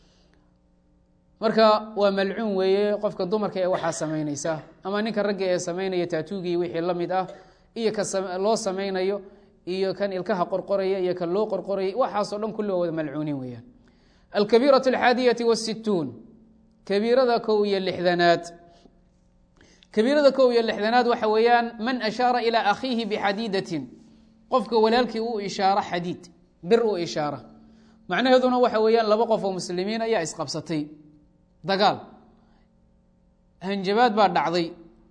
marka waa malcuun weeye qofka dumarka ee waxaa samaynaysa ama ninka ragga ee samaynaya taatuugii wixii la mid ah iyo ka loo samaynayo iyo kan ilkaha qorqoraya iyo kan loo qorqoraya waxaasoo dhan kulli waa wada malcuuniin weeyaan alkabiiraة alxaadiyati wالsituun kabiirada kow iyo lixdanaad kabiirada kow iyo lixdanaad waxa weeyaan man ashaara ilى akhiihi bxadiidatin qofka walaalkii u ishaaro xadiid bir u ishaara macnaheeduna waxa weeyaan laba qof oo muslimiin ayaa isqabsatay dagaal hanjabaad baa dhacday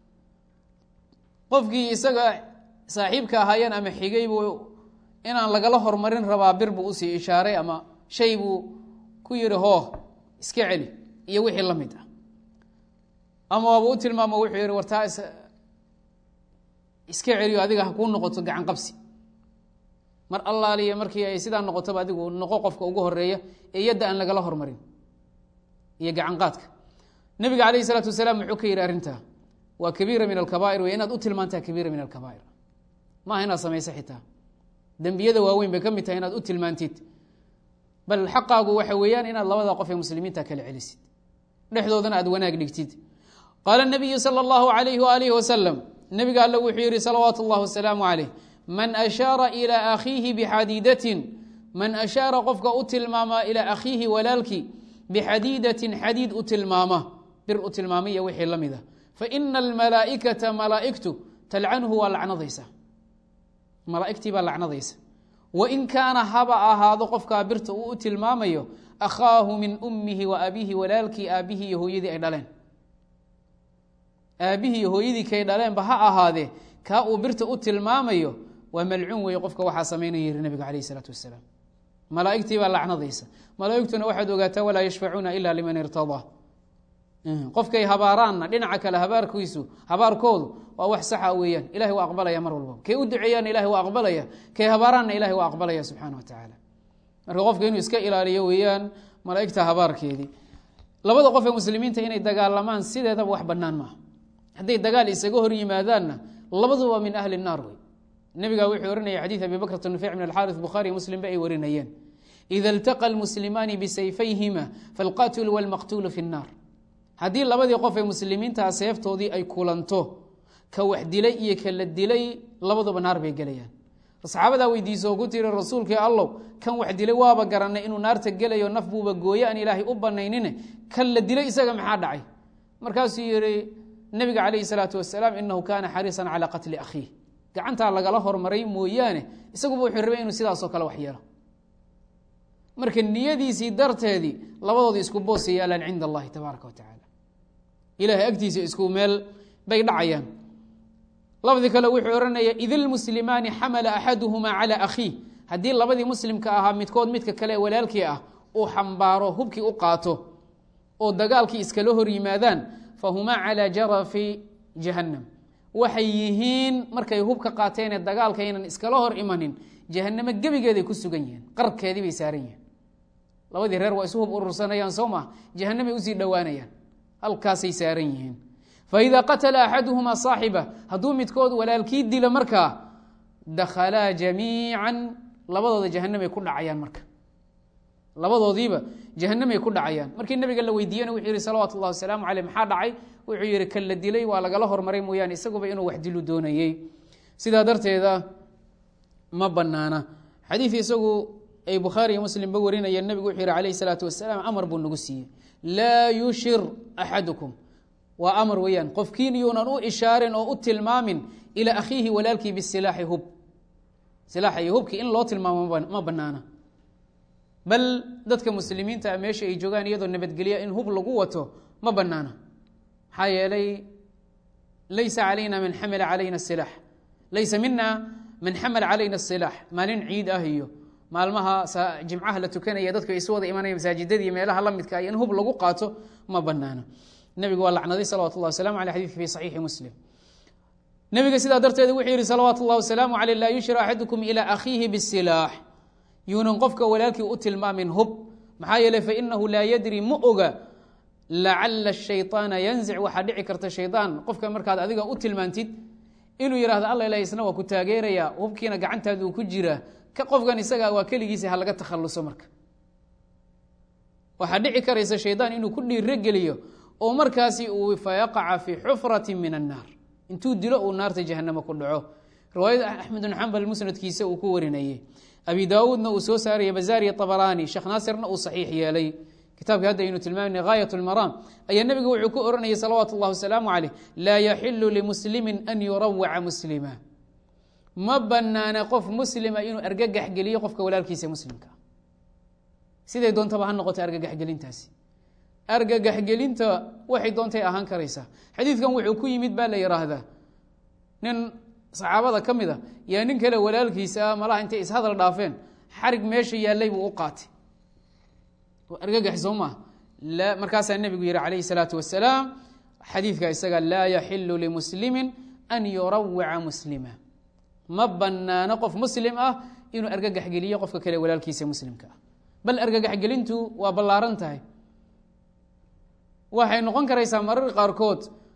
qofkii isaga saaxiibka ahaayeen ama xigay buu inaan lagala hormarin rabaa bir buu usii ishaaray ama shay buu ku yihi hooh iska celi iyo wixii la mid ah ama waaba u tilmaamo wuxuu yihi wartaa iska celiyo adiga ha kuu noqoto gacan qabsi mar allaaliya markii ay sidaa noqotoba adigu noqo qofka ugu horeeya ee yadda aan lagala hormarin iyo gacan qaadka nabiga alayh isalaatu wasalaam muxuu ka yihi arrintaa waa kabiira min alkabair wey inaad u tilmaantaa kabiira min alkabair maaha inaad samayso xitaa dembiyada waaweyn bay ka mid tahay inaad u tilmaantid bal xaqaagu waxa weeyaan inaad labada qof ee muslimiinta kala celisid dhexdoodana aad wanaag dhigtid qaala nabiyu sala allahu alayhi waalihi wasalam nabiga alle wuxuu yihi salawaatu اllahi wasalaamu calayh man ashaara ilaa akhiihi bixadiidatin man ashaara qofka u tilmaama ilaa akhiihi walaalkii bixadiidatin xadiid u tilmaama bir u tilmaamaiyo wixii la mid a faina almalaa'ikata malaa'igtu talcanhu waa lacnadaysa malaa'igtii baa lacnadaysa wain kaana haba ahaado qofkaa birta uu u tilmaamayo akhaahu min ummihi wa abiihi walaalkii aabbihii iyo hooyadii ay dhaleen aabbihii iyo hooyadii kay dhaleenba ha ahaadee kaa uu birta u tilmaamayo waa malcuun weeye qofka waxaa samaynaya yiri nabiga calayh isalaatu wasalaam malaa'igtii baa lacnadaysa malaa'igtuna waxaad ogaataa walaa yashfacuuna ila liman irtadaa qofkay habaaraanna dhinaca kale habaarkiisu habaarkoodu waa wax saxa weeyaan ilahay waa aqbalaya mar walba kay u duceeyaanna ilahay waa aqbalaya kay habaaraanna ilahay waa aqbalaya subxaana wa tacaala marka qofka inuu iska ilaaliyo weeyaan malaa'igta habaarkeedii labada qof ee muslimiinta inay dagaalamaan sideedaba wax bannaan maaha hadday dagaal isaga hor yimaadaanna labaduba min ahli naar wey nebigaa wuxuu ohanaya xadiid abi bakrat nufic min alxaari bukhaariy muslimba ay warinayeen ida iltaqa almuslimaani bisayfayhima falqatilu walmaqtuulu fi nnaar haddii labadii qof ee muslimiintaa seeftoodii ay kulanto ka wax dilay iyo ka la dilay labaduba naar bay gelayaan saxaabadaa weydiiso ku tiri rasuulkii allow kan wax dilay waaba garanay inuu naarta gelayo naf buuba gooye aan ilaahay u banaynine kan la dilay isaga maxaa dhacay markaasuu yihi nebiga calayhi salaatu wasalaam inahu kaana xariisan calaa qatli akhiih gacantaa lagala hormaray mooyaane isaguba wuxuu rabay inuu sidaasoo kale wax yeelo marka niyadiisii darteedii labadooda isku boosa yaalaan cinda allahi tabaaraka wa tacaala ilahay agtiisa isku meel bay dhacayaan labadii kale wuxuu ohanaya id ilmuslimaani xamala axaduhumaa calaa akhiih haddii labadii muslimka ahaa midkood midka kale ee walaalkii ah uu xambaaro hubkii u qaato oo dagaalkii iskala hor yimaadaan fahumaa calaa jarafi jahannam waxay yihiin markay hubka qaateenee dagaalka aynan iskala hor imanin jahanamo gebigeeday ku sugan yihiin qarkeedii bay saaran yihiin labadii reer waa isu hub urursanayaan soo maa jahanamay usii dhowaanayaan halkaasay saaran yihiin faida qatala axaduhumaa saaxiba hadduu midkood walaalkii dilo markaa dakhalaa jamiican labadooda jahanamay ku dhacayaan marka labadoodiiba jahanamay ku dhacayaan markii nabiga la weydiiyena wuxuu yihi salawaatu llahi wasalaamu caleyh maxaa dhacay wuxuu yihi kan la dilay waa lagala hormaray mooyaane isaguba inuu wax dilu doonayey sidaa darteeda ma banaana xadiid isagu ay bukhaari iyo muslimba warinayeen nabigu wuxuu yihi calayh salaatu wasalaam amar buu nagu siiyey laa yushir axadukum waa amar weeyaan qofkiin yuunan u ishaarin oo u tilmaamin ilaa akhiihi walaalkii bisilaaxi hub silaaxa iyo hubkii in loo tilmaamo ma banaana bal dadka muslimiinta meesha ay joogaan iyadoo nabadgelya in hub lagu wato ma banaana maxaa yeelay laysa calayna man xamala calayna silaax laysa mina man xamala calayna silaax maalin ciid ah iyo maalmaha jimcaha la tukanaya dadku isu wada imanaya masaajidadii meelaha la midka in hub lagu qaato ma banaana nebigu waa lacnaday salawat اllah waslamu aley xadidka fi saxiixi muslim nebiga sidaa darteed wuxuu yihi salawaat اllah wasalaamu aleyh laa yushra axadukum ilى akhiihi bisilaax yuunan qofka walaalkii u tilmaamin hub maxaa yeeley fainahu laa yadri ma oga lacala shayطaana yanzic waxaa dhici karta shaydaan qofka markaad adiga u tilmaantid inuu yihahdo alla ilah isna waa ku taageeraya hubkiina gacantaadu uu ku jiraa ka qofkan isaga waa keligiisa ha laga takhaluso marka waxaa dhici karaysa shaydaan inuu ku dhiirogeliyo oo markaasi uu fayaqaca fi xufrati min annaar intuu dilo uu naarta jahanamo ku dhaco riwaayada axmed bn xambal musnadkiisa uu ku warinayey abi daawuudna uu soo saaraya bazaariya abaraani sheekh naasirna uu saxiix yeelay kitaabkii hadda aynu tilmaamna gaayat lmaraam ayaa nebigu wuxuu ku oranayay salawaatu اllah wasalaamu caleyh laa yaxilu limuslimi an yurawaca muslima ma banaana qof muslima inuu argagax geliyo qofka walaalkiisa muslimka siday doontaba ha noqoto argagaxgelintaasi argagaxgelinta waxay doontay ahaan karaysaa xadiidkan wuxuu ku yimid baa la yidhaahdaa nin saxaabada ka mid a yaa nin kale walaalkiisa malaha intay ishadal dhaafeen xarig meesha yaallay buu u qaatay argagax soo maaha markaasaa nebigu yihi calayhi salaatu wasalaam xadiidka isaga laa yaxilu limuslimi an yurawica muslima ma banaano qof muslim ah inuu argagax geliyo qofka kale walaalkiisa muslimka ah bal argagaxgelintu waa ballaaran tahay waxay noqon karaysaa marar qaarkood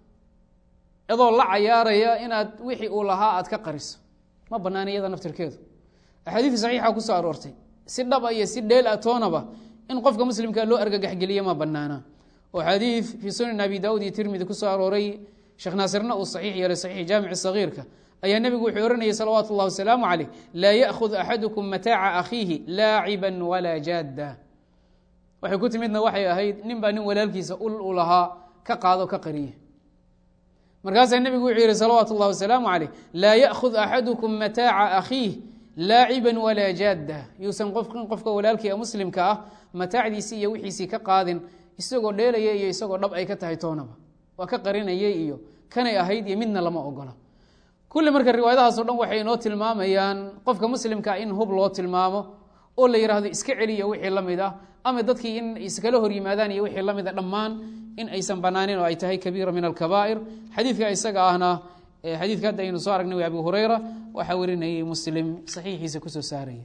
adoo la cayaaraya inaad wixii uu lahaa aad ka qariso ma banaana iyada naftirkeedu axaadiis saxiixa kusoo aroortay si dhaba iyo si dheel a toonaba in qofka muslimka loo argagaxgeliyo ma banaana oo xadiid fii sunan abi daawud iyo tirmidi kusoo arooray sheekh naasirna uu saxiix yeelay saxiix jaamici sagiirka ayaa nebigu wuxuu ohanayay salawaatu اllah wasalaamu caleyh laa yaأkhud axadukum mataaca akhiihi laaciba walaa jaadda waxay ku timidna waxay ahayd nin baa nin walaalkiisa ul u lahaa ka qaado ka qariye markaasaa nebigu wuxuu yihi salawaatu اllah wasalaamu caleyh laa yaأkhud axadukum mataaca akhiih laaciba walaa jaadda yuusan qofkin qofka walaalkii muslimka ah mataacdiisii iyo wixiisii ka qaadin isagoo dheelaya iyo isagoo dhab ay ka tahay toonaba waa ka qarinayay iyo kanay ahayd iyo midna lama ogola kulli marka riwaayadahaas o dhan waxay inoo tilmaamayaan qofka muslimkaa in hub loo tilmaamo oo la yidhaahdo iska celiya wixii la mid ah ama dadkii in iskala hor yimaadaan iyo wixii la mid a dhammaan in aysan banaanin oo ay tahay kabiira min alkabaa'ir xadiidka isaga ahna xadiidka hadda aynu soo aragnay abi hureyra waxaa warinayay muslim saxiixiisa kusoo saaraya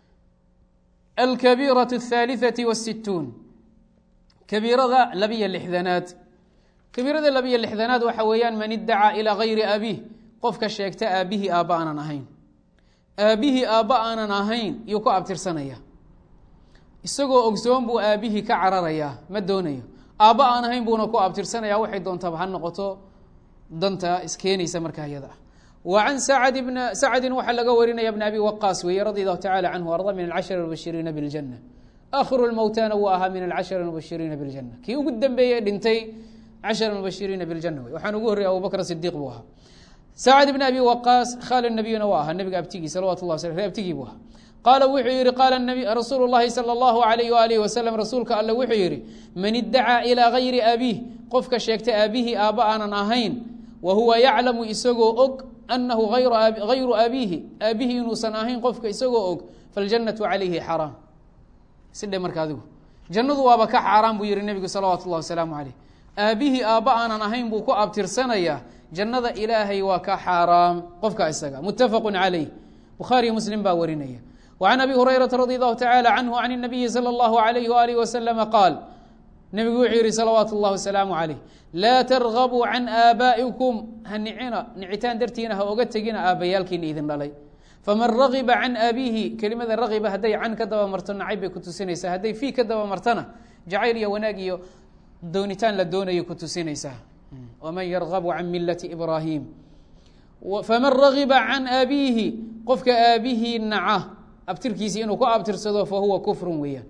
alkabiiraة الثaaliثaةi والsituun kabiirada labiyo lixdanaad kabiirada labiyo lixdanaad waxa weeyaan man idacaa ilىa gayri abih qofka sheegta aabbihii aabba aanan ahayn aabbihii aabba aanan ahayn yuu ku abtirsanaya isagoo ogsoon buu aabbihii ka cararayaa ma doonayo aabba aan ahayn buuna ku abtirsanaya waxay doontaba ha noqoto danta iskeenaysa markaa iyada ah wa can sacd bn sacdin waxaa laga warinaya bn abi waqaas weeye radi allahu tacala canhu arda min alcashar mubashiriina biاljana akhiru lmowtana wuu ahaa min alcashar mubashiriina biاljana kii ugu dambeeye dhintay cashar mubashiriina biاljana wey waxaan ugu horreyay abubakr sidiq buu ahaa sacd bn abi waqaas khaal nabiyuna waa ahaa nabiga abtigii salawat lah sl abtigii buu ahaa qaala wuxuu yihi qaala rasuulu llahi salى اllahu alayh waalih wasalam rasuulka alle wuxuu yihi man idacaa ilىa gayri abiih qofka sheegta aabihii aabba aanan ahayn wa huwa yaclamu isagoo og anahu gayru abiihi aabihii inuusan ahayn qofka isagoo og faljannatu calayhi xaraam sidhe marka adigu jannadu waaba ka xaaraan buu yihi nebigu salawaatu اllah wasalaamu caleyh aabihii aabba aanan ahayn buu ku abtirsanayaa jannada ilaahay waa ka xaaraam qofka isaga mutafaqu calayh bukhaariyo muslim baa warinaya وعن أbي هريرة رضي الله تعالى عنه عن النبي صلى الله عليه وآله وسلم قال نبgu wuxuu yihi صلوaaت الlaه وسلام عليه لاa ترغبوا عن آabائكم ha nicina nicitaan dartiina ha oga tegina aabbayaalkiina idin dhalay faman ragiba can abiihi kelimada ragiba hadday can ka daba marto nacayb bay ku tusinaysaa hadday fii ka daba martana jacayl iyo wanaag iyo doonitaan la doonayo ku tusinaysaa وman yrغب can milaةi إbrahim faman ragiba can abiihi qofka aabihii naca abtirkiisi inuu ku abtirsado fahuwa kufru weeyaan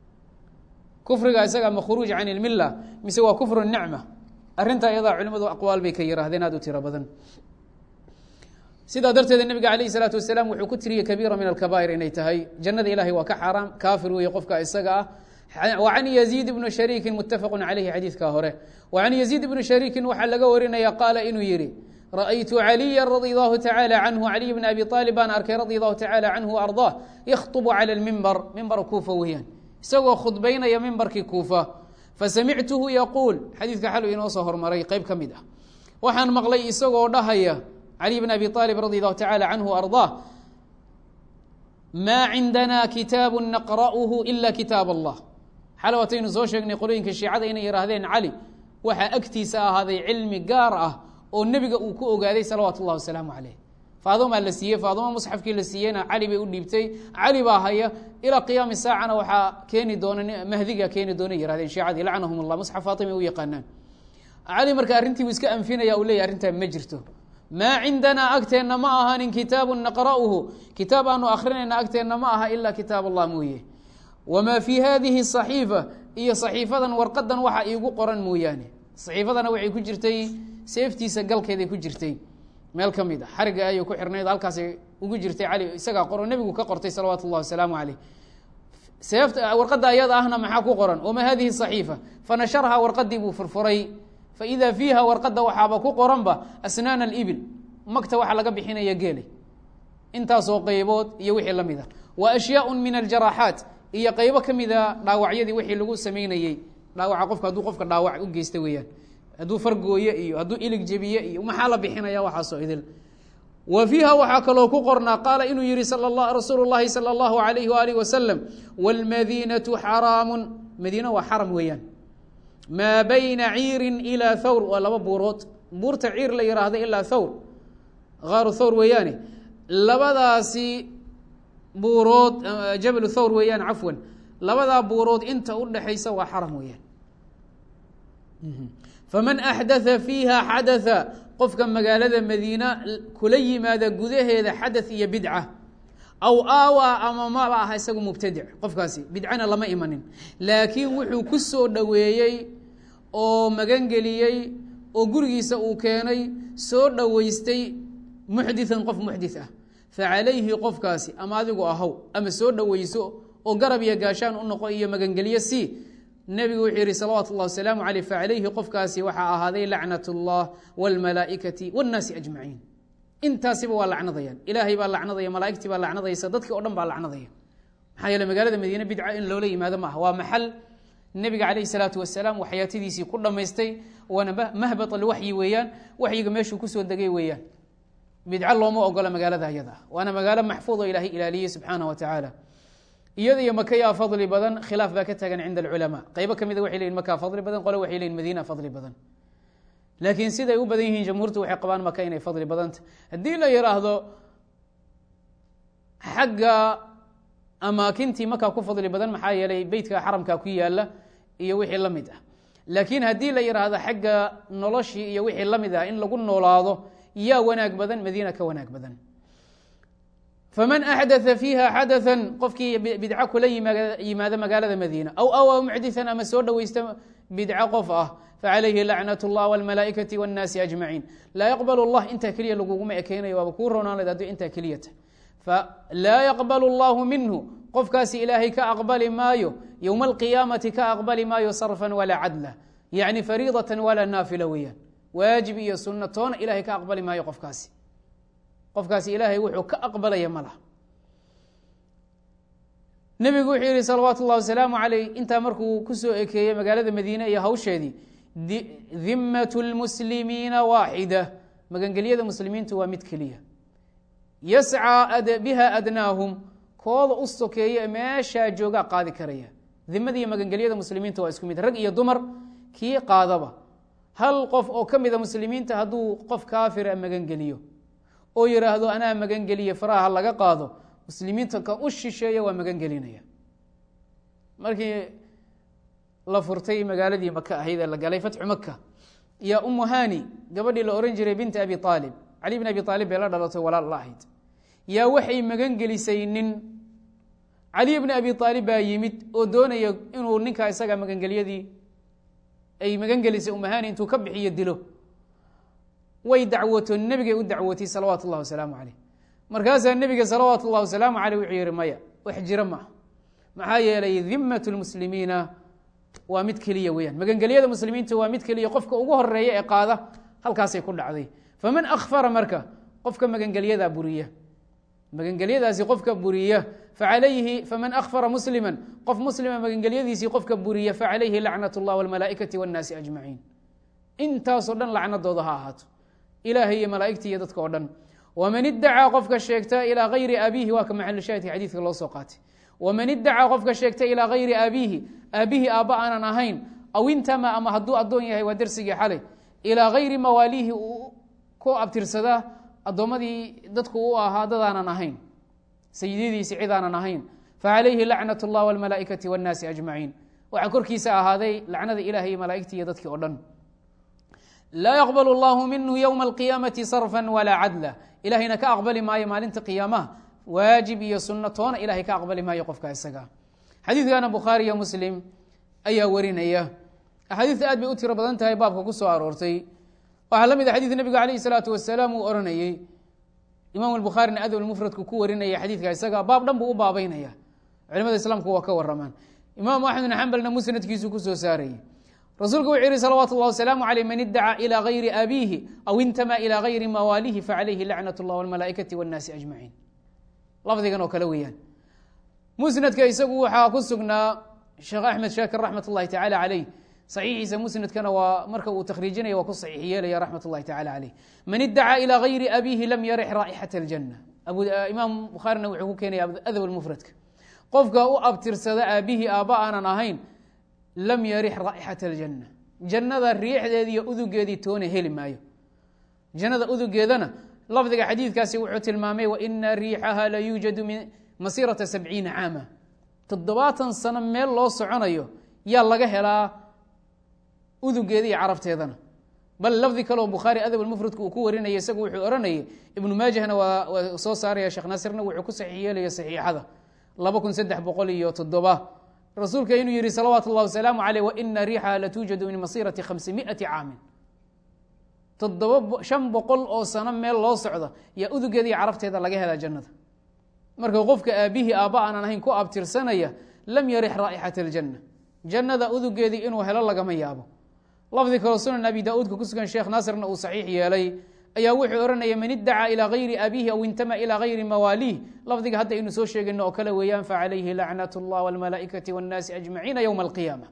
kufriga isaga ma khuruuj can ilmila mise waa kufru nicma arrintaa iyadaa culimadu aqwaal bay ka yihaahdeen aad u tiro badan sidaa darteeda nebiga alayh الsalaatu wasalaam wuxuu ku tiriyey kabiira min alkabaa'ir inay tahay jannada ilahay waa ka xaaraam kaafir weeye qofka isaga ah wa can yaziid ibnu shariikin mutafaqu calayhi xadiidka hore wa can yaziid ibnu shariikin waxaa laga warinaya qaala inuu yihi rأytu عaliya radي الlahu tacalى canhu caliy bn abi طaalib baan arkay radi allahu tacalى canhu arضاه yakطb calى اlmimbar mimbar kuufa weeyaan isagoo khudbaynaya mimbarkii kuufa fasamictuhu yaquul xadiidka xalu inoo soo hormaray qeyb ka mid ah waxaan maqlay isagoo dhahaya cali bn abi aalib radi allahu tacala canhu ardaa maa cindana kitaabu naqra'uhu ila kitaab allah xale wataynu soo sheegnay qolooyinka shiicada inay yihaahdeen cali waxaa agtiisa ahaaday cilmi gaar ah oo nebiga uu ku ogaaday salawaatu اllahi wasalaamu caleyh faadumaa la siiyey faaduma musxafkii la siiyeyna cali bay u dhiibtay cali baa haya ilaa qiyaami saacana waxaa keeni doona mahdiga keeni doona yihahdeen shiicadii lacnahum allah musxaf faatima u yaqaanaan cali marka arrintii buu iska anfinaya uu leyahy arrintaa ma jirto maa cindanaa agteenna ma ahanin kitaabu naqra'uhu kitaab aanu akrinayna agteenna ma aha ilaa kitaab allah mooye wamaa fii hadihi صaxiifa iyo صaxiifadan warqadan waxa iigu qoran mooyaane صaxiifadana waxay ku jirtay seeftiisa galkeeday ku jirtay meel ka mid a xariga ayay ku xirnayd halkaasay ugu jirtay cali isagaa qoro nebigu ka qortay salawaatu اllahi wasalaamu caleyh seefta warqadda ayada ahna maxaa ku qoran wamaa hadihi صaxiifa fanasharhaa warqadii buu furfuray faida fiiha warqadda waxaaba ku qoranba asnaan اlibil magta waxa laga bixinaya geelay intaasoo qeybood iyo wixii la mid a wa ashyaء min aljaraxaat iyo qeybo ka mida dhaawacyadii wixii lagu sameynayey dhaawaca qofka hadduu qofka dhaawac u geysta weeyaan hadduu fargooye iyo hadduu ilig jebiye iyo maxaa la bixinaya waxaasoo idil wa fiiha waxaa kaloo ku qornaa qaala inuu yihi rasuulu llahi salى اllahu alayh waalih wasalam wاlmadiinaةu xaraamu madiina waa xaram weeyaan maa bayna ciirin ilaa thawr waa laba buurood buurta ciir la yihaahda ilaa thawr aaru thawr weeyaane labadaasi buurood jabal thawr weeyaan cafwan labadaa buurood inta u dhexaysa waa xaram weeyaan faman axdatha fiiha xadatha qofka magaalada madiina kula yimaada gudaheeda xadath iyo bidca aw aawaa ama maba aha isagu mubtadic qofkaasi bidcana lama imanin laakiin wuxuu ku soo dhoweeyey oo magangeliyey oo gurigiisa uu keenay soo dhoweystay muxdithan qof muxdith ah facalayhi qofkaasi ama adigu ahow ama soo dhoweyso oo garab iyo gaashaan u noqo iyo magangelyo si nebigu wuxuu yihi salawaatu اllah wasalaamu aleyh facalayhi qofkaasi waxaa ahaaday lacnat اllah wاlmalaa'ikati wاnnaasi ajmaciin intaasiba waa lacnadayaan ilaahay baa lacnadaya malaaigtii baa lacnadaysa dadkii o dhan baa lacnadaya maxaa yeele magaalada madiine bidca in loola yimaado maaha waa maxal nebiga calayh salaatu wasalaam waxyaatadiisii ku dhammaystay waana mahbat alwaxyi weeyaan waxyiga meeshuu kusoo degay weeyaan bidco looma ogola magaalada ayada ah waana magaalo maxfuud oo ilaahay ilaaliyey subxaana wa tacaala iyada iyo maka yaa fadli badan khilaaf baa ka taagan cinda alculamaa qaybo kamida waxay leyihin makaa fadli badan qole waxay leyihin madiina fadli badan laakiin siday u badan yihiin jamhuurtu waxay qabaan maka inay fadli badanta haddii la yidhaahdo xagga amaakintii maka ku fadli badan maxaa yeelay beytka xaramka ku yaala iyo wixii la mid ah laakiin haddii la yidhaahdo xagga noloshii iyo wixii la mid ah in lagu noolaado yaa wanaag badan madiina ka wanaag badan faman axdaa fiiha xadathan qofkii bidco kula yimaado magaalada madiina aw awa muxdian ama soo dhoweysta bidco qof ah facalayhi lacnat اllah wاlmalaaikati wاnnaasi ajmaciin laa yaqbal اllah intaa keliya laguguma ekeynayo waaba kuu ronaanad hadduu intaa keliyata falaa yaqbal اllahu minhu qofkaasi ilaahay ka aqbali maayo yowma alqiyaamati ka aqbali maayo sarfan walaa cadla yacni fariidatan walaa naafila weeyaan waajib iyo sunno toona ilahay ka aqbali maayo qofkaasi qofkaasi ilaahay wuxuu ka aqbalaya ma laha nebigu wuxuu yihi salawaatu اllah wasalaamu aleyh intaa markuu kusoo ekeeyey magaalada madiine iyo hawsheedii dimat اlmuslimiina waaxida magangelyada muslimiintu waa mid keliya yascaa biha adnaahum kooda u sokeeya meeshaa joogaa qaadi karaya dimadiiyo magangelyada muslimiinta waa isku mid rag iyo dumar kii qaadaba hal qof oo ka mida muslimiinta hadduu qof kaafira magangeliyo oo yidhaahdo anaa magangeliye faraha laga qaado muslimiinta kan u shisheeya waa magangelinaya markii la furtay magaaladii maka ahayd ee la galay fatxu maka yaa umu hani gabadhii la ohan jiray binti abi aalib cali bn abi aalib bay la dhalatay walaal la ahayd yaa waxay magangelisay nin cali bni abi aalib baa yimid oo doonaya inuu ninkaa isaga magangelyadii ay magangelisay umahani intuu ka bixiyo dilo way dacwoto nebigay u dacwootay salawaatu اllah wasalaamu caleyh markaasaa nebiga salawaatu اllah wasalaamu aleyh wuxuu yihi maya wax jira maaha maxaa yeelay dimat اlmuslimiina waa mid keliya weyaan magangelyada muslimiinta waa mid keliya qofka ugu horeeya ee qaada halkaasay ku dhacday faman akfara marka qofka magangelyadaa buriya magangelyadaasi qofka buriya facalayhi faman akfara muslima qof muslima magangelyadiisii qofka buriya facalayhi lacnat اllah wاlmalaaikati wاnnaasi ajmaciin intaasoo dhan lacnadooda ha ahaato ilaahay iyo malaaigtii iyo dadka oo dhan waman idacaa qofka sheegta ilaa hayri abiihi waa ka maxalu shahidka xadiidka loo soo qaatay waman idacaa qofka sheegta ilaa hayri aabiihi aabihi aabba aanan ahayn aw intama ama hadduu addoon yahay waa dersigii xalay ilaa hayri mawaaliihi uu ku abtirsadaa addoommadii dadku u ahaa dadaanan ahayn sayidadiisi cid aanan ahayn facalayhi lacnat اllah wاlmalaaikati wاnnaasi ajmaciin waxaa korkiisa ahaaday lacnada ilahay iyo malaaigtii iyo dadkii o dhan laa yaqbal اllahu minhu ywma alqiyaamati sarfa walaa cadla ilahayna ka aqbali maayo maalinta qiyaamaha waajib iyo sunno toona ilahay ka aqbali maayo qofka isaga xadiidkana bukhaari iyo muslim ayaa warinaya axaadiista aad bay u tiro badan tahay baabka ku soo aroortay waxaa la mid a xadiid nebiga alayh الsalaatu wasalaam uu oranayey imaam bukhaarina adab mufradku ku warinaya xadiidka isaga baab dhan buu u baabeynaya culimada islaamku waa ka waramaan imaamu axmed bn xambalna musnadkiisu kusoo saarayey rasuulku wuxuu yihi salawaatu اllah wasalaamu aleyh man idacaa ilى gayri abiihi aw intama ilى gayri mawaalihi facalayhi lacnat اllah wاlmalaaikati wاnnaasi ajmaciin lafdigan oo kale weeyaan musnadka isagu waxaa ku sugnaa sheekh axmed shaakir raxmat اllahi tacala caleyh saxiixiisa musnadkana waa marka uu takhriijinaya waa ku saxiix yeelaya raxmat اllahi tacala caleyh man idacaa ilى gayri abiihi lam yarix raa'ixat اljanna imaam bukhaarina wuxuu ku keenaya adab mufradka qofka u abtirsada aabihii aabba aanan ahayn lam yarix raa'ixat اljanna jannada riixdeedi iyo udugeedii toona heli maayo jannada udugeedana lafdiga xadiidkaasi wuxuu tilmaamay waina riixaha la yuujadu min masirata sabciina caama toddobaatan sano meel loo soconayo yaa laga helaa udugeeda iyo carabteedana bal lafdi kaleo bukhaari adab mufradku uu ku warinaya isagu wuxuu ohanayay ibnu maajahna waa soo saaraya sheekh naasirna wuxuu ku saxiix yeelaya saxiixada laba kun saddex boqol iyo toddoba rasuulka inuu yihi salawaatu اllah wasalaamu aleyh waina riixaha latuujadu min masirati khamsi miati caamin toddoba shan boqol oo sano meel loo socda yaa udugeeda iyo carabteeda laga helaa jannada marka qofka aabihii aabba aanan ahayn ku abtirsanaya lam yarix raa'ixat اljanna jannada udugeedii inuu helo lagama yaabo lafdi kaloo sunan abi daauudka ku sugan sheekh naasirna uu saxiix yeelay ayaa wuxuu ohanaya man idacaa ilى gayri abiihi aw intama ilى gayri mawaaliih lafdiga hadda aynu soo sheegayno oo kale weeyaan facalayhi lacnat اllah wاlmalaaikati wاnnaasi ajmaciina ywma alqiyaama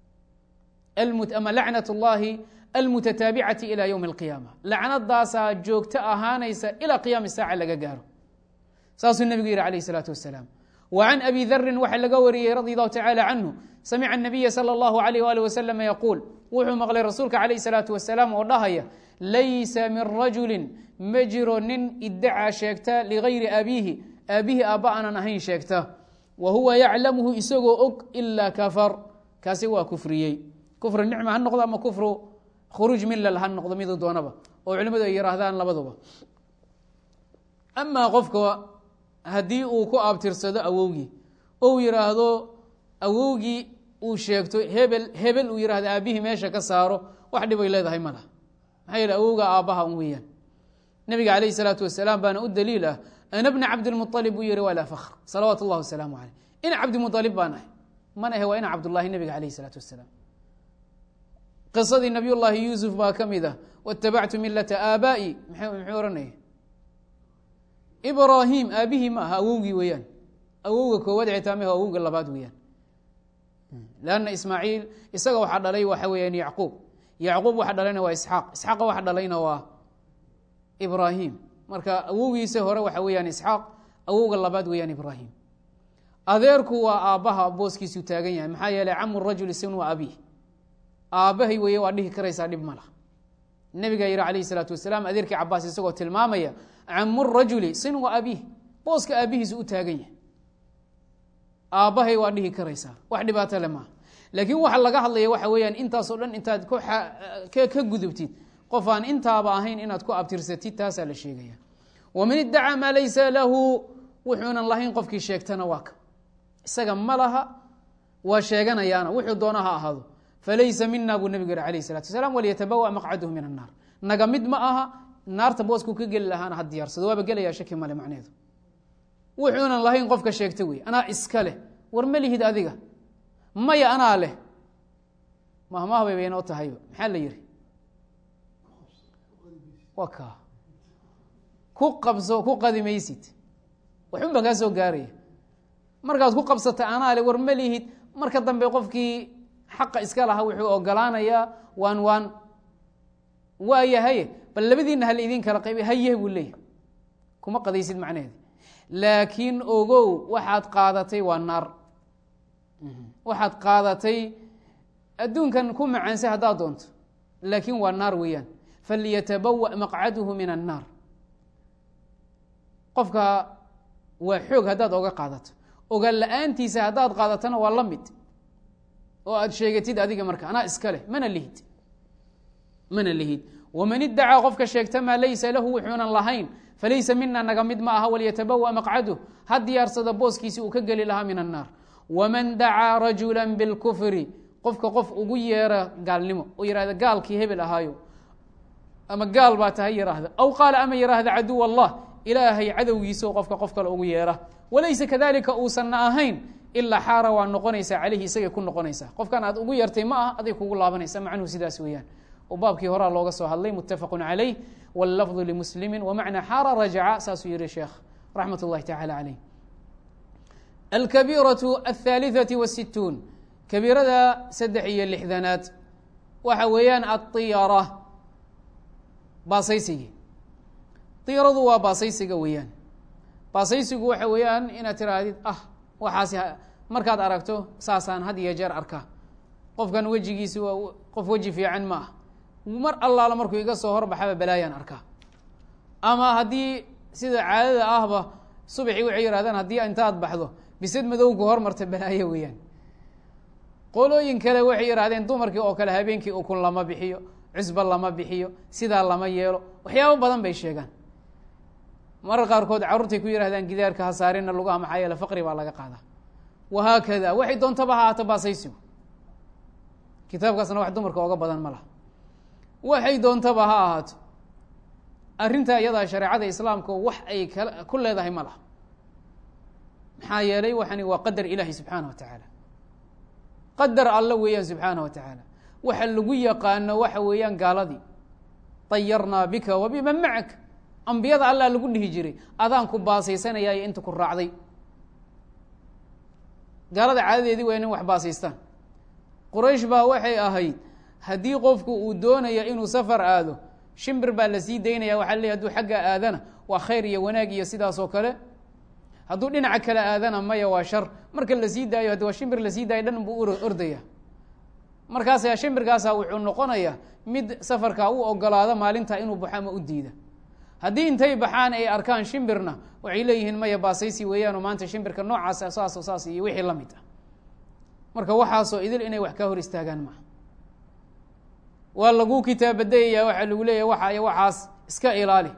ama lacnat اllahi almutataabicati ilى ywmi اlqiyaama lacnadaasaa joogto ahaanaysa ilaa qiyaami saaca laga gaaro saasuu nebigu yihi alayh الsalaatu wasalaam wa can abi darin waxaa laga wariyey radi allahu tacala canhu samica الnabiya salى اllahu alayh ali wasalam yaquul wuxuu maqlay rasuulka calayh الsalaatu wasalaam oo dhahaya laysa min rajuli ma jiro nin idacaa sheegta ligayri abiihi aabihi aabba aanan ahayn sheegta wa huwa yaclamuhu isagoo og ilaa kafar kaasi waa kufriyey kufru nicma ha noqdo ama kufru khuruuj milal ha noqdo midu doonaba oo culimmadu ay yihaahdaan labaduba amaa qofka haddii uu ku abtirsado awowgii ou yidhaahdo awowgii uu sheegto hebel hebel uu yihahdo aabihii meesha ka saaro wax dhibay leedahay ma laha maxaa yeele awowga aabbaha un weeyaan nabiga calayh isalaatu wasalaam baana u daliil ah ana bna cabdilmualib buu yihi walaa fakhr salawaatu اllah wasalaamu caleyh ina cabdimualib baan ahay man ahe waa ina cabdullahi nabiga calayh isalaatu wasalaam qisadii nabiy llaahi yuusuf baa ka mid ah waاtabactu milata aabaa'i muxuu ohanaya ibraahim aabihii ma aha awowgii weeyaan awowga koowaad citaamah awowga labaad weeyaan lanna ismaaciil isaga waxaa dhalay waxa weeyaan yacquub yacquub waxa dhalayna waa isxaaq isxaaqa waxa dhalayna waa ibraahim marka awowgiisa hore waxa weeyaan isxaaq awowga labaad weeyaan ibraahim adeerku waa aabbaha booskiisuu taagan yahay maxaa yeeley camu rajuli sin wa abiih aabbahay weeye waa dhihi karaysaa dhib ma lah nabigaa yihi calayh isalaatu wasalaam adeerkii cabaas isagoo tilmaamaya camu rajuli sin wa abiih booska aabbihiisu u taagan yahay aabbahay waa dhihi karaysaa wax dhibaato le maaha laakiin waxa laga hadlaya waxa weeyaan intaasoo dhan intaad ka gudubtid qof aan intaaba ahayn inaad ku abtirsatid taasaa la sheegaya waman idacaa maa laysa lahu wuxuunan lahayn qofkii sheegtana waa ka isaga ma laha waa sheeganayaana wuxuu doona ha ahaado falaysa mina buu nebigu yihi alayh salatu wasalaam walyatabawa maqcaduhu min annaar naga mid ma aha naarta boosku ka geli lahaana ha diyaarsado waaba gelaya shaki male macneedu wuxuunan lahayn qofka sheegta wey anaa iska leh war ma lihid adiga maya anaa leh mahmaha bay baynoo tahayba maxaa la yihi wa ka ku qabso ku qadi maysid waxun baa kaa soo gaaraya markaad ku qabsata anaale war ma lihid marka dambe qofkii xaqa iska lahaa wuxuu ogolaanayaa waan waan waayahaye bal labadiina hal idin kala qayba haye buu leeyahy kuma qadaysid macnaheeda laakiin ogow waxaad qaadatay waa naar waxaad qaadatay adduunkan ku macaansa haddaad doonto laakiin waa naar weeyaan falyatabawa maqcaduhu min annaar qofka waa xoog haddaad oga qaadato ogaan la-aantiisa haddaad qaadatana waa la mid oo aad sheegatid adiga marka anaa iska leh mana lihid mana lihid waman iddacaa qofka sheegta maa laysa lahu wuxuunan lahayn falaysa mina naga mid ma aha walyatabawa maqcaduh ha diyaarsada booskiisi uu ka geli lahaa min annaar waman dacaa rajula bilkufri qofka qof ugu yeera gaalnimo oo yihahda gaalkii hebel ahaayo ama gaal baa tahay yiraahda aw qaala ama yiraahda caduw allah ilaahay cadowgiisao qofka qof kale ugu yeera walaysa kadalika uusanna ahayn ilaa xaara waa noqonaysaa caleyhi isagay ku noqonaysaa qofkan aad ugu yartay ma ah aday kugu laabanaysa macnuhu sidaas weeyaan oo baabkii horaa looga soo hadlay muttafaqu calayh wاllafظu limuslimi wmacna xaara rajaca saasuu yihi sheekh raxmat اllahi tacala caleyh alkabiiraة aلثaaliثaةi wالsituun kabiirada saddex iyo lixdanaad waxa weeyaan aطiyara baasaysigii diyaradu waa baasaysiga weeyaan baasaysigu waxa weeyaan inaad tiraahdid ah waxaasi markaad aragto saasaan had iyo jeer arkaa qofkan wejigiisi waa qof weji fiican ma ah mar allaala markuu iga soo horbaxaba balaayaan arkaa ama haddii sida caadada ahba subaxii waxay yihahdaan haddii intaad baxdo bisad madowku hormarta balaayo weeyaan qolooyin kale waxay yihahdeen dumarkii oo kale habeenkii ukun lama bixiyo cusba lama bixiyo sidaa lama yeelo waxyaabo badan bay sheegaan marar qaarkood carruurtay ku yihahdaan gidaarka hasaarina lugaha maxaa yeele faqri baa laga qaadaa wahaakada waxay doontaba ha ahaato baasaysigu kitaabkaasna wax dumarka oga badan ma laha waxay doontaba ha ahaato arrintaa iyadaa shareecada islaamka wax ay kala ku leedahay ma laha maxaa yeelay waxani waa qadar ilaahi subxaana wa tacaala qadar alla weeyaan subxaana wa tacaala waxa lagu yaqaano waxa weeyaan gaaladii dayarnaa bika wa biman macak ambiyada allah lagu dhihi jiray adaan ku baasaysanayaayo inta ku raacday gaalada caadadeedii waa inin wax baasaystaan quraysh baa waxay ahayd haddii qofku uu doonaya inuu safar aado shimbir baa lasii daynaya waxa leey haduu xagga aadana waa khayr iyo wanaag iyo sidaas oo kale hadduu dhinaca kale aadana maya waa shar marka lasii daayo haddi waa shimbir lasii daayo dhan buu ordaya markaasa shimbirkaasa wuxuu noqonayaa mid safarkaa u ogolaada maalintaa inuu baxo ama u diida haddii intay baxaan ay arkaan shimbirna waxay leeyihiin maya baasaysi weeyaanoo maanta shimbirka noocaasa saaso saas iyo wixii la mid ah marka waxaasoo idil inay wax ka hor istaagaan maaha waa lagu kitaabadayaya waxaa lagu leeyahy waxa iyo waxaas iska ilaali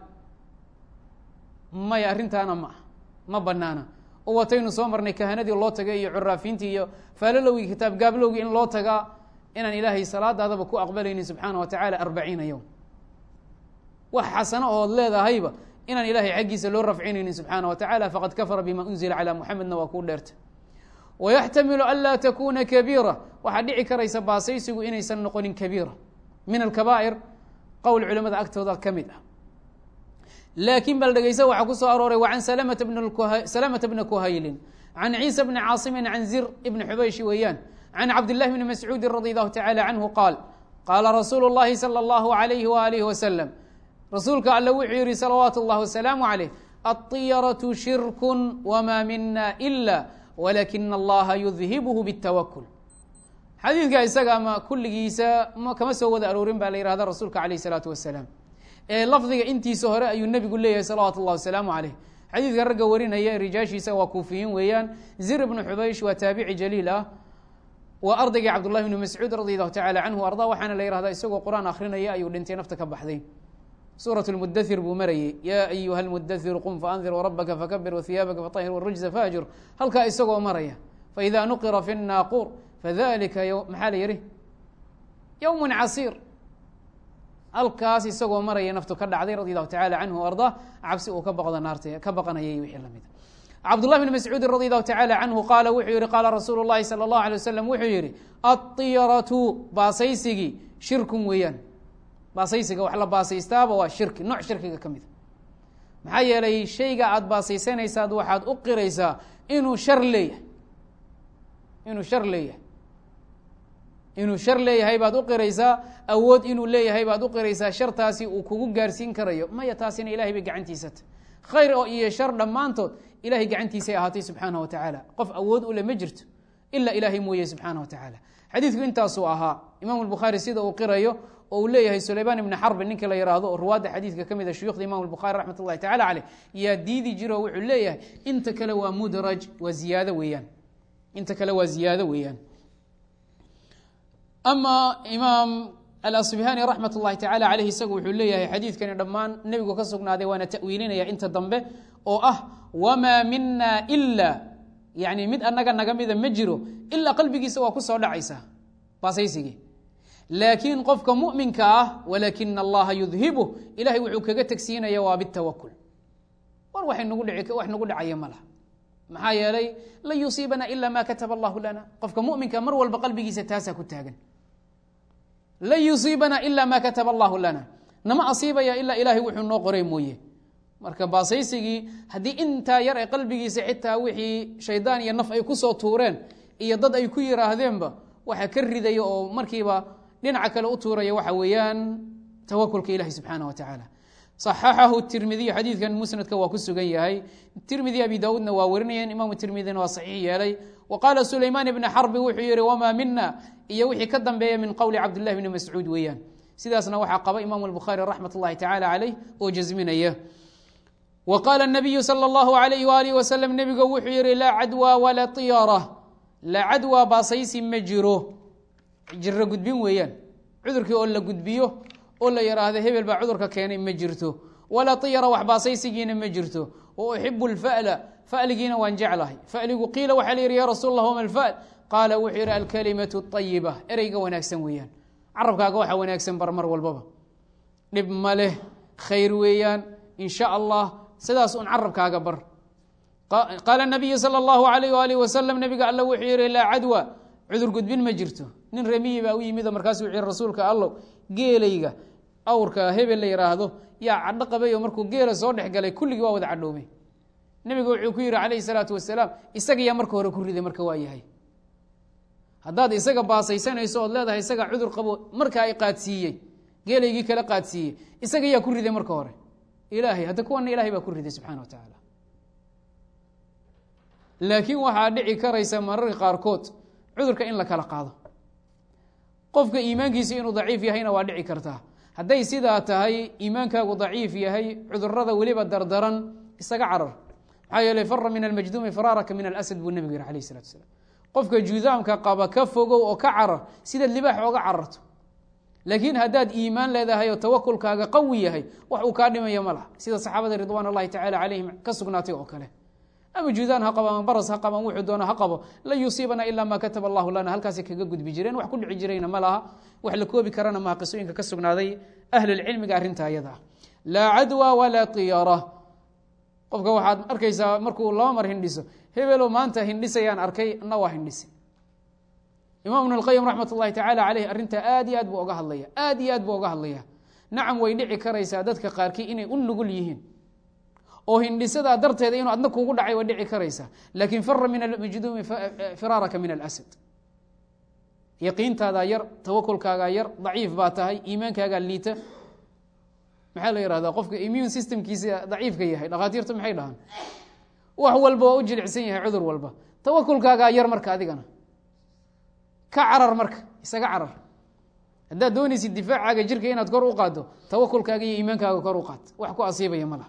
maya arrintaana ma ah ma banaana oo wataynu soo marnay kahanadii loo tagay iyo curaafiintii iyo faalalowgii kitaab gaablowgii in loo tagaa inaan ilaahay salaadaadaba ku aqbalaynin subxaana wa tacaala arbaciina yowm wax xasano ood leedahayba inaan ilahay xaggiisa loo rafcinaynin subxaana wa tacala faqad kafara bima unzila calaa muxamedna waa kuu dheerta wayaxtamilu an laa takuna kabiira waxaa dhici karaysa baasaysigu inaysan noqonin kabiira min alkabaa'ir qowl culamada agtooda ka mid ah laakiin bal dhegeysa waxaa ku soo arooray wa can salamata bn salamata bna kuhaylin can ciisa bni caasimin can zir ibni xubayshi weeyaan can cabdillahi bni mascuudin radi allahu tacala canhu qaal qaala rasuulu اllahi salى اllahu alayhi waalihi wasalam rasuulka alle wuxuu yihi salawaatu اllah wasalaamu caleyh aطiyaratu shirku wma mina ila walakina allaha yudhibhu bاtawakul xadiidka isaga ama kulligiisa kama soo wada aroorin baa la yihahda rasuulka alayh الsalaatu wasalaam ee lafdiga intiisa hore ayuu nebigu leeyahay salawaatu اllah wasalaamu caleyh xadiidka ragga warinaya rijaashiisa waa kuufiyiin weeyaan zir ibnu xubaysh waa taabici jaliil ah waa ardaygii cabdullahi bni mascuud radi allahu tacala canhu arda waxaana la yihahdaa isagoo qur-aan akrinaya ayuu dhintay nafta ka baxday suuraة اlmudathir buu marayey yaa ayuha اlmudathir qum faandir wrabaka fakabir wahiyaabaka faطahir wاrujza faajur halkaa isagoo maraya faida nuqira fi الnaaquur fadalika maxaa la yihi ywm casiir halkaas isagoo maraya naftu ka dhacday radi allahu tacala canhu o arda cabsi uu ka baqdo naarta ka baqanayay wixii lamid cabdullah bn mascuudin radi allahu tacala canhu qaala wuxuu yihi qaala rasuulu اllahi salى اllahu alay wasalam wuxuu yihi aطiyaratu baasaysigii shirkun weeyaan baasaysiga wax la baasaystaaba waa shirki nooc shirkiga ka mida maxaa yeelay shayga aada baasaysanaysaad waxaad u qiraysaa inuu shar leeyahay inuu shar leeyahay inuu shar leeyahay baad u qiraysaa awood inuu leeyahay baad u qiraysaa shartaasi uu kugu gaarsiin karayo maya taasina ilahay bay gacantiisata khayr oo iyo shar dhammaantood ilahay gacantiisay ahaatay subxaanah wa tacaala qof awood ule ma jirto ilaa ilaahay mooye subxaanah wa tacaala xadiidku intaasuu ahaa imaamu lbukhaari sida uu qirayo oo uu leeyahay sulaymaan ibni xarbin ninka la yihahdo oo ruwaadda xadiidka ka mid a shuyukhda imam lbukhari raxmat ullahi tacala caleyh yaa diidi jiro wuxuu leeyahay inta kale waa mudraj waa ziyaado weeyaan inta kale waa ziyaado weeyaan ama imaam alasbihani raxmat ullahi tacala caleyh isagu wuxuu leeyahay xadiidkani dhammaan nebigu ka sugnaaday waana ta'wiilinaya inta dambe oo ah wamaa mina ila yani mid annaga naga mida ma jiro ilaa qalbigiisa waa ku soo dhacaysa baasaysigii laakiin qofka muminka ah walaakina allaha yudhibu ilahay wuxuu kaga tegsiinaya waa bitawakul war wax nagu dhici wax nagu dhacaya ma laha maxaa yeelay lan yusiibana ila ma kataba allahu lana qofka muminka mar walba qalbigiisa taasaa ku taagan lan yusiibana ila ma kataba allahu lana nama asiibaya ilaa ilahay wuxuu noo qoray mooye marka baasaysigii haddii intaa yar ee qalbigiisa xitaa wixii shaydaan iyo naf ay kusoo tuureen iyo dad ay ku yiraahdeenba waxa ka ridaya oo markiiba dhinaca kale u tuuraya waxa weeyaan tawakulka ilahi subxaana wa tacaala صaxaxahu tirmidiy xadiidkan musnadka waa ku sugan yahay tirmidi abi daawuudna waa warinayeen imaamu tirmidina waa saxiix yeelay wa qaala sulaymaan ibni xarbi wuxuu yihi wamaa mina iyo wixii ka dambeeya min qowli cabdillahi bni mascuud weeyaan sidaasna waxaa qaba imaamu lbukhaari raxmat ullahi tacala caleyh oo jasminaya wa qaala nabiyu sala allahu alayh waalih wasalam nebigu wuxuu yihi laa cadwa walaa tiyara laa cadwa baasaysi ma jiro jiro gudbin weeyaan cudurkii oo la gudbiyo oo la yidhaahdo hebel baa cudurka keenay ma jirto walaa tiyara wax baasaysigiina ma jirto wa uxibu lfa'la fa'ligiina waan jeclahay fa'ligu qiila waxaa la yidhi ya rasuul allah wama alfa'l qaala wuxuu yidhi alkalimatu ayiba ereyga wanaagsan weeyaan carabkaaga waxa wanaagsan bar mar walbaba dhib ma leh khayr weeyaan in sha allah sidaas un carabkaaga bar qaala nabiyu sala allahu alayh waalih wasalam nabiga alla wuxuu yihi laa cadwa cudur gudbin ma jirto nin remiyi baa u yimid oo markaasu wuxuu yihi rasuulka allow geelayga awrka hebel la yidhaahdo yaa cadho qabay oo markuu geela soo dhex galay kulligii waa wada cadhoomay nebigu wuxuu ku yihi calayhi salaatu wasalaam isaga yaa marka hore ku riday marka waa yahay haddaad isaga baasaysanayso ood leedahay isaga cudur qabo markaa i qaadsiiyey geelaygii kala qaadsiiyey isaga yaa ku riday marka hore ilaahay hadda kuwana ilahay baa ku riday subxana wa tacaala laakiin waxaa dhici karaysa mararka qaarkood cudurka in la kala qaado qofka iimaankiisa inuu daciif yahayna waa dhici kartaa hadday sidaa tahay iimaankaagu daciif yahay cudurada weliba dardaran isaga carar maxaa yeeley fara min almajduumi faraaraka min alasad buu nebigu yihi alayh salatu asalaam qofka judaamka qaba ka fogow oo ka carar sidaad libaax ooga cararto laakiin haddaad iimaan leedahay oo tawakulkaaga qawi yahay wax uu kaa dhimaya ma laha sida saxaabada ridwaan allahi tacala calayhim ka sugnaatay oo kale ama judaan ha qabo ama baras ha qabo ama wuxuu doono ha qabo lan yusiibana ilaa maa kataba allahu lana halkaasay kaga gudbi jireen wax ku dhici jirayna ma laha wax la koobi karana maha qisooyinka ka sugnaaday ahlulcilmiga arrinta ayada ah laa cadwa walaa tiyara qofka waxaad arkaysaa markuu laba mar hindhiso hebelo maanta hindhisayaan arkay na waa hindhisi imaam ibn اlqayim raxmat ullahi tacala caleyh arrintaa aad iyo aad buu oga hadlaya aad iyo aad buu oga hadlaya nacam way dhici karaysaa dadka qaarkii inay u nugul yihiin oo hindhisadaa darteeda inuu adna kugu dhacay way dhici karaysaa laakin fara min almajduumi firaaraka min alasad yaqiintaadaa yar tawakulkaagaa yar daciif baa tahay iimaankaagaa liita maxaa la yihahdaa qofka immune systemkiisa daciifka yahay dhakhaatiirtu maxay dhahaan wax walba waa u jilicsan yahay cudur walba tawakulkaagaa yar marka adigana ka carar marka isaga carar haddaad doonaysid difaacaaga jirka inaad kor u qaaddo tawakulkaaga iyo iimaankaaga kor u qaad wax ku asiibaya ma laha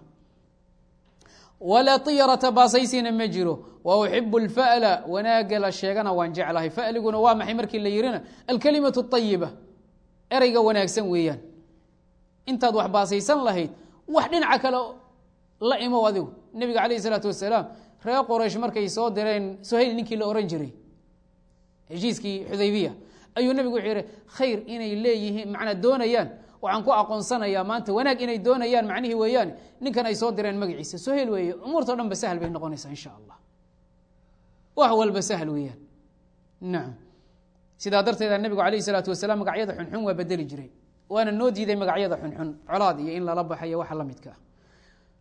walaa tiyarata baasaysina ma jiro wa uxibu lfa'la wanaaga la sheegana waan jeclahay fa'liguna waa maxay markii la yihina alkalimatu ayiba ereyga wanaagsan weeyaan intaad wax baasaysan lahayd wax dhinaca kale la imow adigu nebiga calayh isalaatu wasalaam reer qoraysh markay soo direen sohayl ninkii la ohan jiray heshiiskii xudaybiya ayuu nebigu wuxuu yihi khayr inay leeyihiin macnaa doonayaan waxaan ku aqoonsanayaa maanta wanaag inay doonayaan macnihii weeyaan ninkan ay soo direen magaciisa sohel weeye umuurtao dhan ba sahal bay noqonaysaa insha allah wax walba sahal weeyaan nacam sidaa darteeda nebigu calayh isalaatu wasalaam magacyada xunxun waa bedeli jiray waana noo diiday magacyada xunxun colaad iyo in lala baxayo waxa la midka ah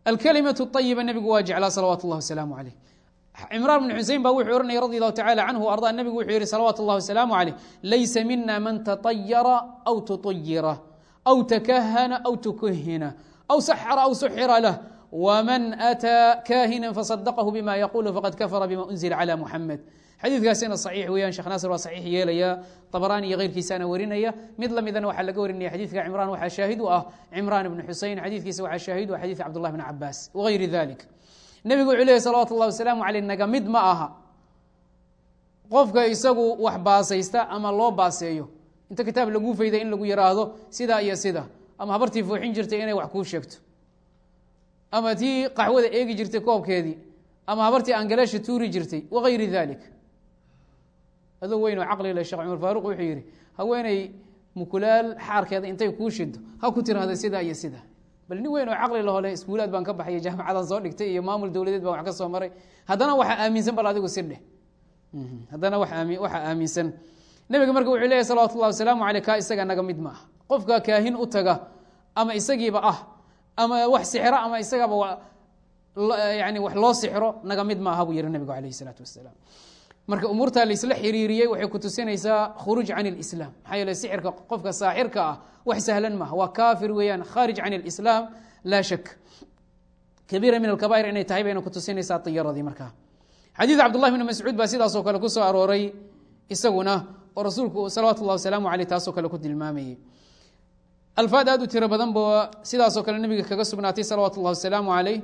alkalimatu ayiba nebigu waa jeclaa salawaatu اllah wasalaamu calayh cimraan bn xusein baa wuxuu ohanaya radi allahu tacala canhu arda nebigu wuxuu yihi salawaatu اllah wasalaamu calayh laysa mina man taطayara aw tuطayira aw takahana aw tukuhina aw saxara aw suxira lah wman ataa kahina fasadaqahu bima yaqulu faqad kafara bima unzila cla muxamed xadiidkaasina saxiix weeyaan sheekh naasir waa saxiix yeelaya طabrani iyo keyrkiisaana warinaya mid lamidana waxaa laga warinaya xadiidka cimraan waxaa shaahid u ah cimraan ibn xusein xadiidkiisa waxaa shaahid u ah xadiid cabdullah bn cabaas wagayri dalik nebigu wuxuu lehy salawatu اllah wasalaamu aleyh naga mid ma aha qofka isagu wax baasaysta ama loo baaseeyo inta kitaab laguu fayday in lagu yiraahdo sidaa iyo sida ama habartii fooxin jirtay inay wax kuu sheegto ama tii qaxwada eegi jirtay koobkeedii ama habartii angalaasha tuuri jirtay wagayri dalik adoo weyn oo caqli le shekh cumar faaruq wuxuu yihi haweeney mukulaal xaarkeeda intay kuu shido ha ku tiraahdo sidaa iyo sidaa bal nin weyn oo caqli lahole iskuulaad baan ka baxay jaamacadan soo dhigtay iyo maamul dowladeed baan wax ka soo maray haddana waxaa aaminsan bal adigu sidheh haddana waxaa aaminsan nebiga marka wuxuu leeyahy salawatu llahi wasalaamu aleyh kaa isaga naga mid ma ah qofka kaahin u taga ama isagiiba ah ama wax sixro ama isagaba yani wax loo sixro naga mid ma aha buu yihi nebigu alayh isalaatu wasalaam marka umuurtaa laisla xiriiriyey waxay ku tusinaysaa khuruuj can اlislaam maxaa yeele sixirka qofka saaxirka ah wax sahlan maaha waa kafir weeyaan khaarij can اlislaam laa shak kabiira min alkabair inay tahay bayna ku tusinaysaa iyaradii markaa xadiid cabdullahi bn mascuud baa sidaasoo kale ku soo arooray isaguna oo rasuulku salawaatu اllah wasalaamu aleyh taasoo kale ku tilmaamayey alfaad aad u tiro badan ba sidaasoo kale nebiga kaga sugnaatay salawaatu اllah wasalaamu aleyh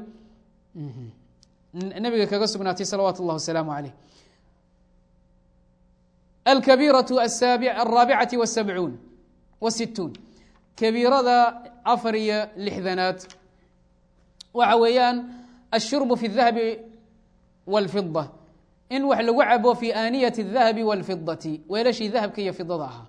nebiga kaga sugnaatay salawaatu اllah wasalaamu aleyh alkabiiraة alraabicati wاsabcuun wasituun kabiirada afar iyo lixdanaad waxa weeyaan ashurbu fi اdahabi wاlfida in wax lagu cabo fi aaniyati الdahabi wاlfidati weelashii dahabka iyo fidada ahaa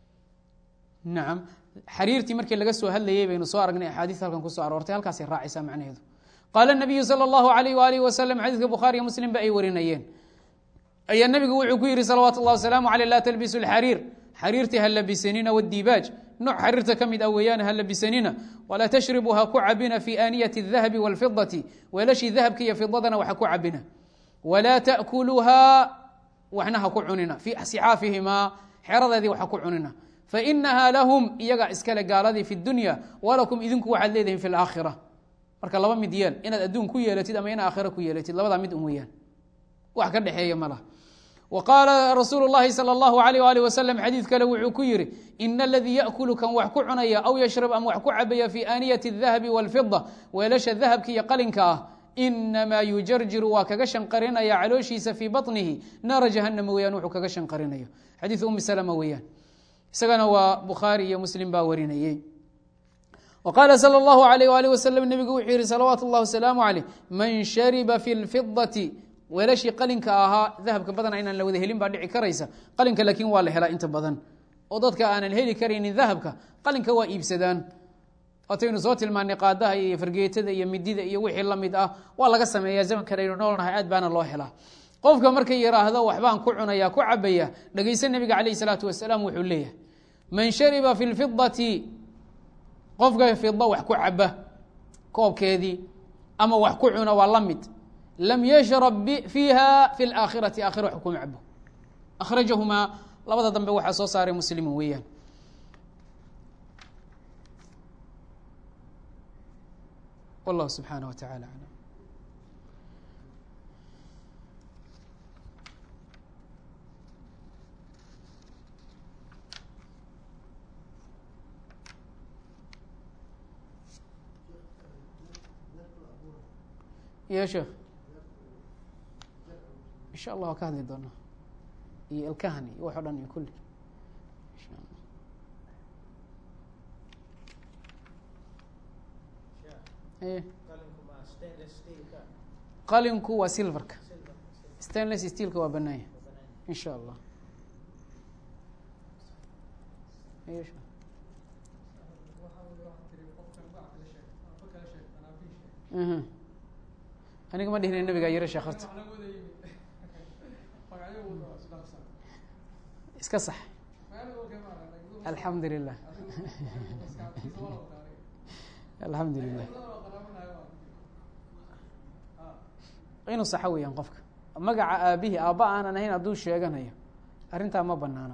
nacam xariirtii markii laga soo hadlayey baynu soo aragnay axaadiis halkan kusoo aroortay halkaasay raacaysaa macnaheedu qaala الnabiyu salى اllahu alayh waalih wasalam xadiiska bukhaariyo muslim ba ay warinayeen ayaa nebigu wuxuu ku yihi salawaatu اllah wasalaamu aleyh laa talbisu اlxariir xariirtii ha labisanina wاdiibaaj nooc xariirta ka mid ah weeyaan ha labisanina walaa tashribu ha ku cabina fi aaniyati الdahabi wاlfidati weelashii dahabka iyo fidadana wax ha ku cabina walaa taأkuluhaa waxna ha ku cunina fii sixaafihimaa xeradeedii wax ha ku cunina fainaha lahum iyaga iskale gaaladii fi dunya walakum idinku waxaad leedihin fi اlaakhira marka laba mid yeel inaad adduun ku yeelatid ama ina aakhira ku yeelatid labadaa mid un weeyaan wax ka dhexeeya ma laha wa qaala rasuulu اllahi salى اllahu alayh alih wasalam xadiid kale wuxuu ku yihi ina aladii yaأkulu kan wax ku cunaya aw yashrab ama wax ku cabaya fi aaniyati الdahabi wاlfida weelasha dahabka iyo qalinka ah inamaa yujarjiru waa kaga shanqarinaya calooshiisa fii baطnihi naara jahanama weyaan wuxuu kaga shanqarinayo xadiid umi salma weeyaan isagana waa bukhaari iyo muslim baa warinayey w qaala salى اllahu alayh alih wasalam nebigu wuxuu yihi salawaatu اllah wasalaamu aleyh man shariba fi اlfidati weelashii qalinka ahaa dahabka badana inaan la wada helin baa dhici karaysa qalinka laakiin waa la helaa inta badan oo dadka aanan heli karaynin dahabka qalinka waa iibsadaan waataynu soo tilmaanay qaadaha iyo fargeetada iyo midida iyo wixii lamid ah waa laga sameeya zamankan aynu noolnahay aad baana loo helaa qofka markay yiraahdo waxbaan ku cunaya ku cabaya dhegeysa nebiga calayh salaatu wasalaam wuxuu leeyahay man shariba fi lfidati qofka fida wax ku caba koobkeedii ama wax ku cuna waa la mid lam yashrab fiiha fi laakhirati aakhira wax kuma cabo akhrajahumaa labada dambe waxaa soo saaray muslimin weeyaan wallahu subxaanah wa tacala aclam ya sheekh insha allah waa ka hadli doonaa iyo ilkahan iyo wax o dhan iyo kulli insha allah e qalinku waa silverka stainless steelka waa banaanya insha allah aniga ma dhihina nabigaa yaro sheekh horta iska sax alxamdu lilah alxamdu lilah inuu saxo weeyaan qofka magaca aabihii aabba aanan ahayn hadduu sheeganayo arrintaa ma banaana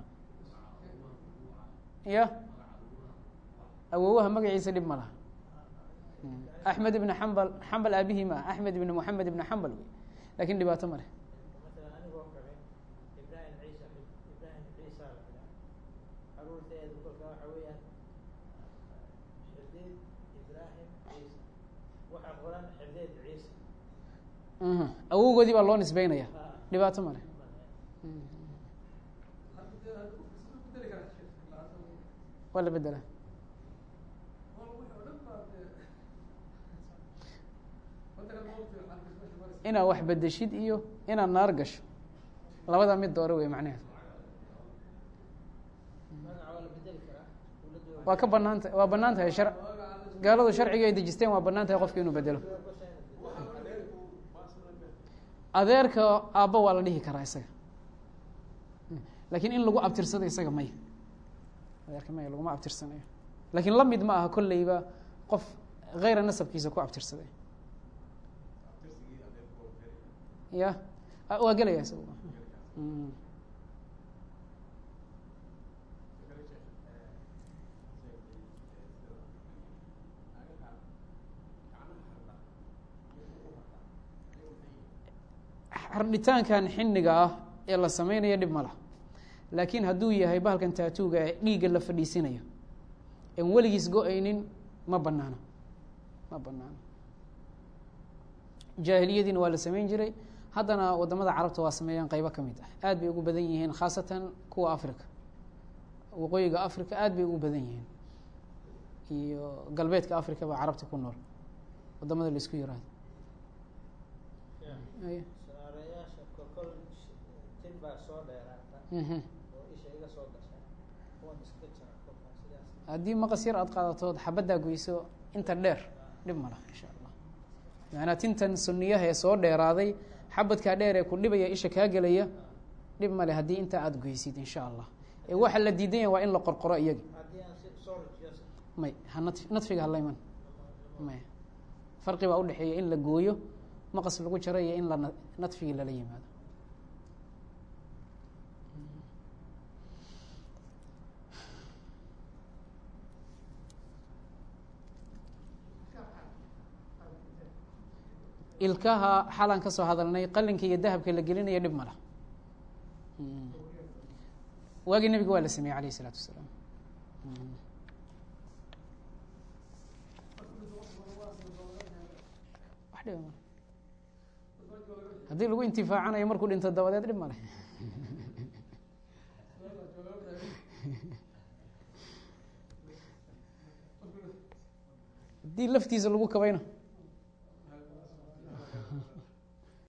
ya awowaha magaciisa dhib ma laha axmed ibn xambal xambal aabihii ma ah axmed ibn moxamed ibn xambal wey lakin dhibaato ma leh مثلا anigoo kale ibrahim ciisa ibrahim ciisa la dhaha caruurteedu kolka waxa weeyaan xidid ibrahim ciisa waxa qoran xidid ciisa Mhm. awowgoodii baa loo nisbeynaya dhibaato ma leh waa la bedela inaad wax bedeshid iyo inaad naar gasho labada mid doore wey macnaheed magaca waa la bedeli karaa dowladdu waa ka banaan ta waa banaan tahay shar gaaladu sharciga ay dejisteen waa banaan tahay qofka inuu bedelo adeerka aabba waa la dhihi karaa isaga lakin in lagu abtirsado isaga maya adeerka maya laguma abtirsanayo lakin la mid ma aha kolleyba qof hayra nasabkiisa ku abtirsaday ya a- waa gelaya isaga Mm. xardhitaankan xiniga ah ee la sameynaya dhib ma laha laakiin hadduu yahay bahalkan taatuuga ee dhiigga la fadhiisinayo en weligiis go-aynin ma banaano ma banaano jaahiliyadiina waa la sameyn jiray haddana wadamada carabta waa sameeyaan qeybo ka mid ah aad bay ugu badan yihiin khaasatan kuwa africa waqooyiga africa aad bay ugu badan yihiin iyo galbeedka africa baa carabta ku nool wadamada la isku yiraahdo Aye. saareyaasha kokol tin baa soo dheeraata Mhm. oo isha iga soo gasha kuwan iska jira kolkaa sidaas haddii maqas yar aad qaadatood xabaddaa goyso inta dheer dhib ma laha insha allah macanaa tintan suniyaha ee soo dheeraaday xabadkaa dheer ee ku dhibaya isha kaa gelaya dhib male haddii intaa aada goysid insha allah ee waxa la diidan yahay waa in la qorqoro iyagi haddii aan si soo rajiyo may ha nat- nadfiga halayman may farqi baa udhexeeya in la gooyo maqas lagu jaro iyo in la na- nadfigii lala yimaado ilkaha xalaan ka soo hadalnay qalinka iyo dahabka la gelinaya dhib ma lah waagii nebiga waa la sameeyey alayh isalaatu wasalaam wax dhiba male haddii lagu intifaacanayo markuu dhinto dabadeed dhib male haddii laftiisa lagu kabayna